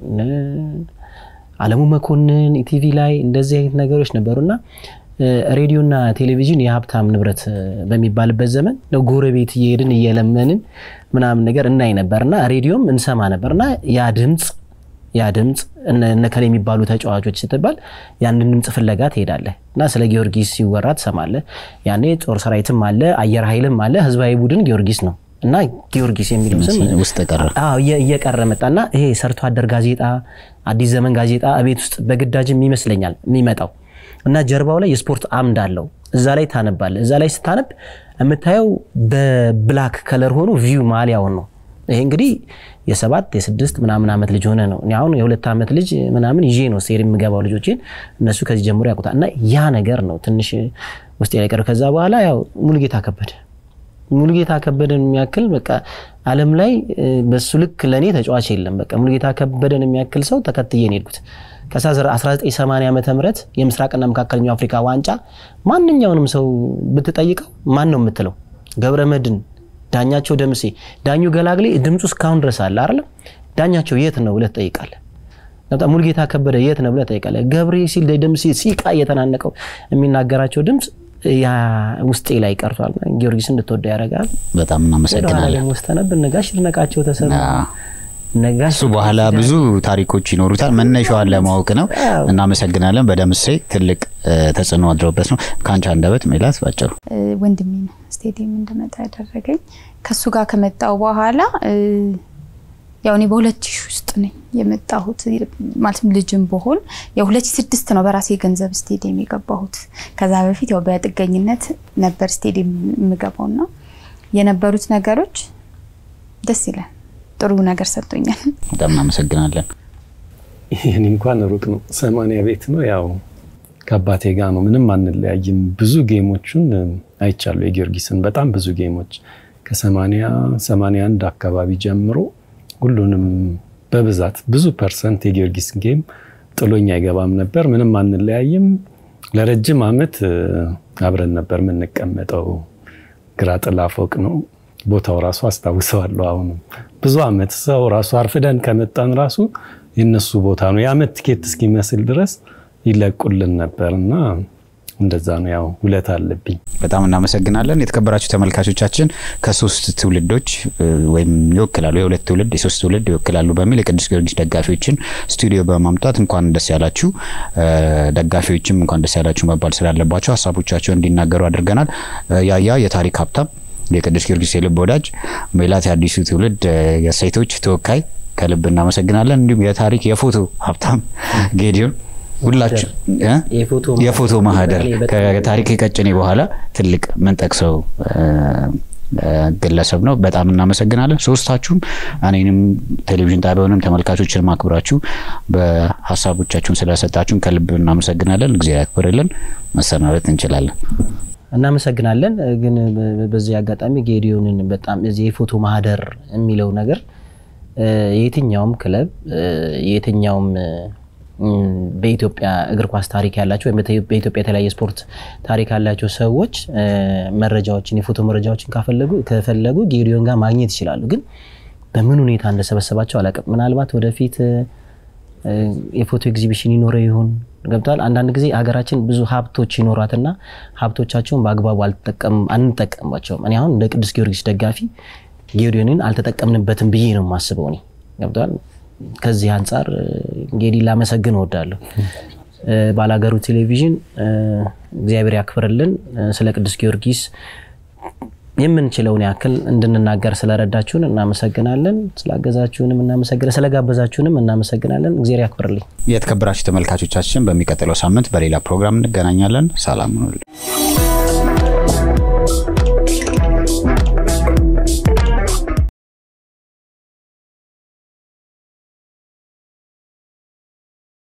C: አለሙ መኮንን ኢቲቪ ላይ እንደዚህ አይነት ነገሮች ነበሩና ሬዲዮና ቴሌቪዥን የሀብታም ንብረት በሚባልበት ዘመን ጎረቤት እየሄድን እየለመንን ምናምን ነገር እናይ ነበርና ሬዲዮም እንሰማ ነበርና ያ ድምፅ ያ ድምፅ እነከሌ የሚባሉ ተጫዋቾች ስትባል ያንን ድምፅ ፍለጋ ትሄዳለህ እና ስለ ጊዮርጊስ ሲወራ ትሰማለህ። ያኔ ጦር ሰራዊትም አለ፣ አየር ኃይልም አለ። ህዝባዊ ቡድን ጊዮርጊስ ነው እና ጊዮርጊስ የሚለው ስም
A: ውስጥ ቀረ
C: እየቀረ መጣና ይሄ ሰርቶ አደር ጋዜጣ፣ አዲስ ዘመን ጋዜጣ ቤት ውስጥ በግዳጅም ይመስለኛል የሚመጣው እና ጀርባው ላይ የስፖርት አምድ አለው። እዛ ላይ ታነባለ። እዛ ላይ ስታነብ የምታየው በብላክ ከለር ሆኖ ቪው ማሊያውን ነው። ይሄ እንግዲህ የሰባት የስድስት ምናምን ዓመት ልጅ ሆነ ነው። እኔ አሁን የሁለት ዓመት ልጅ ምናምን ይዤ ነው ስቴዲየም የምገባው ልጆችን እነሱ ከዚህ ጀምሮ ያውቁታል። እና ያ ነገር ነው ትንሽ ውስጥ ላይ ቀረው። ከዛ በኋላ ያው ሙሉጌታ ከበደ ሙሉጌታ ከበደን የሚያክል በቃ ዓለም ላይ በሱ ልክ ለእኔ ተጫዋች የለም። በቃ ሙሉጌታ ከበደን የሚያክል ሰው ተከትዬ ነው የሄድኩት። ከ1980 ዓ ም የምስራቅና መካከለኛው አፍሪካ ዋንጫ ማንኛውንም ሰው ብትጠይቀው ማን ነው የምትለው? ገብረ መድን፣ ዳኛቸው ደምሴ፣ ዳኙ ገላግሌ ድምፁ እስካሁን ድረስ አለ አይደለም። ዳኛቸው የት ነው ብለህ ትጠይቃለህ። ሙሉጌታ ከበደ የት ነው ብለህ ትጠይቃለህ። ገብሬ ሲል ደምሴ ሲቃ እየተናነቀው የሚናገራቸው ድምፅ ያ ውስጤ ላይ ቀርቷል። ጊዮርጊስ እንድትወደው ያደርጋል።
A: በጣም እናመሰግናለን።
C: ደግሞ ስተነብ ነጋሽ ይድነቃቸው ተሰማ
A: እሱ በኋላ ብዙ ታሪኮች ይኖሩታል። መነሻዋን ለማወቅ ነው። እናመሰግናለን። በደምሴ ትልቅ ተጽዕኖ አድረውበት ነው። ከአንቺ አንደበት ሜላት ባጭሩ።
D: ወንድሜ ነው ስቴዲየም እንድመጣ ያደረገኝ። ከሱ ጋር ከመጣው በኋላ ያው እኔ በሁለት ሺህ ውስጥ ነኝ የመጣሁት ማለትም ልጅም በሆን የሁለት ሺህ ስድስት ነው በራሴ ገንዘብ ስቴዲየም የገባሁት። ከዛ በፊት ያው በጥገኝነት ነበር ስቴዲየም የምገባውና የነበሩት ነገሮች ደስ ይላል። ጥሩ ነገር ሰጥቶኛል።
A: በጣም እናመሰግናለን።
B: ይህን እንኳን ሩቅ ነው፣ ሰማንያ ቤት ነው። ያው ከአባቴ ጋር ነው፣ ምንም አንለያይም። ብዙ ጌሞቹን አይቻሉ የጊዮርጊስን በጣም ብዙ ጌሞች ከሰማንያ ሰማንያ አንድ አካባቢ ጀምሮ ሁሉንም በብዛት ብዙ ፐርሰንት የጊዮርጊስ ጌም ጥሎኝ አይገባም ነበር። ምንም አንለያይም። ለረጅም ዓመት አብረን ነበር የምንቀመጠው። ግራ ጥላ ፎቅ ነው ቦታው ራሱ አስታውሰዋለሁ። አሁንም ብዙ ዓመት ሰው ራሱ አርፍደን ከመጣን ራሱ የነሱ ቦታ ነው። የዓመት ቲኬት እስኪመስል ድረስ ይለቁልን ነበር እና እንደዛ ነው። ያው ውለት አለብኝ።
A: በጣም እናመሰግናለን። የተከበራችሁ ተመልካቾቻችን ከሶስት ትውልዶች ወይም ይወክላሉ የሁለት ትውልድ የሶስት ትውልድ ይወክላሉ በሚል የቅዱስ ጊዮርጊስ ደጋፊዎችን ስቱዲዮ በማምጣት እንኳን ደስ ያላችሁ፣ ደጋፊዎችም እንኳን ደስ ያላችሁ መባል ስላለባቸው ሀሳቦቻቸውን እንዲናገሩ አድርገናል። ያያ የታሪክ ሀብታም የቅዱስ ጊዮርጊስ የልብ ወዳጅ፣ ሜላት የአዲሱ ትውልድ የሴቶች ተወካይ ከልብ እናመሰግናለን። እንዲሁም የታሪክ የፎቶ ሀብታም ጌዲዮን ሁላችሁ የፎቶ ማህደር ከታሪክ ቀጭኔ በኋላ ትልቅ ምንጠቅሰው ግለሰብ ነው። በጣም እናመሰግናለን ሶስታችሁም፣ እኔንም ቴሌቪዥን ጣቢያውንም ተመልካቾችን ማክብራችሁ በሀሳቦቻችሁን ስለሰጣችሁን ከልብ እናመሰግናለን። እግዚአብሔር ያክብርልን። መሰናበት እንችላለን።
C: እናመሰግናለን። ግን በዚህ አጋጣሚ ጌዲዮንን በጣም እዚህ የፎቶ ማህደር የሚለው ነገር የትኛውም ክለብ የትኛውም በኢትዮጵያ እግር ኳስ ታሪክ ያላቸው ወይም በኢትዮጵያ የተለያየ ስፖርት ታሪክ ያላቸው ሰዎች መረጃዎችን የፎቶ መረጃዎችን ካፈለጉ ከፈለጉ ጌዲዮን ጋር ማግኘት ይችላሉ። ግን በምን ሁኔታ እንደሰበሰባቸው አላውቅም። ምናልባት ወደፊት የፎቶ ኤግዚቢሽን ይኖረው ይሆን ገብቷል። አንዳንድ ጊዜ ሀገራችን ብዙ ሀብቶች ይኖራትና ሀብቶቻቸውን በአግባቡ አንጠቀምባቸውም። እኔ አሁን እንደ ቅዱስ ጊዮርጊስ ደጋፊ ጌዲዮንን አልተጠቀምንበትም ብዬ ነው የማስበው። እኔ ገብቷል። ከዚህ አንጻር እንግዲህ ላመሰግን እወዳለሁ። ባላገሩ ቴሌቪዥን እግዚአብሔር ያክብርልን። ስለ ቅዱስ ጊዮርጊስ የምንችለውን ያክል እንድንናገር ስለረዳችሁን እናመሰግናለን። ስላገዛችሁንም እናመሰግናለን። ስለጋበዛችሁንም እናመሰግናለን። እግዚአብሔር ያክብርልኝ።
A: የተከበራችሁ ተመልካቾቻችን በሚቀጥለው ሳምንት በሌላ ፕሮግራም እንገናኛለን። ሰላም ሁኑልን።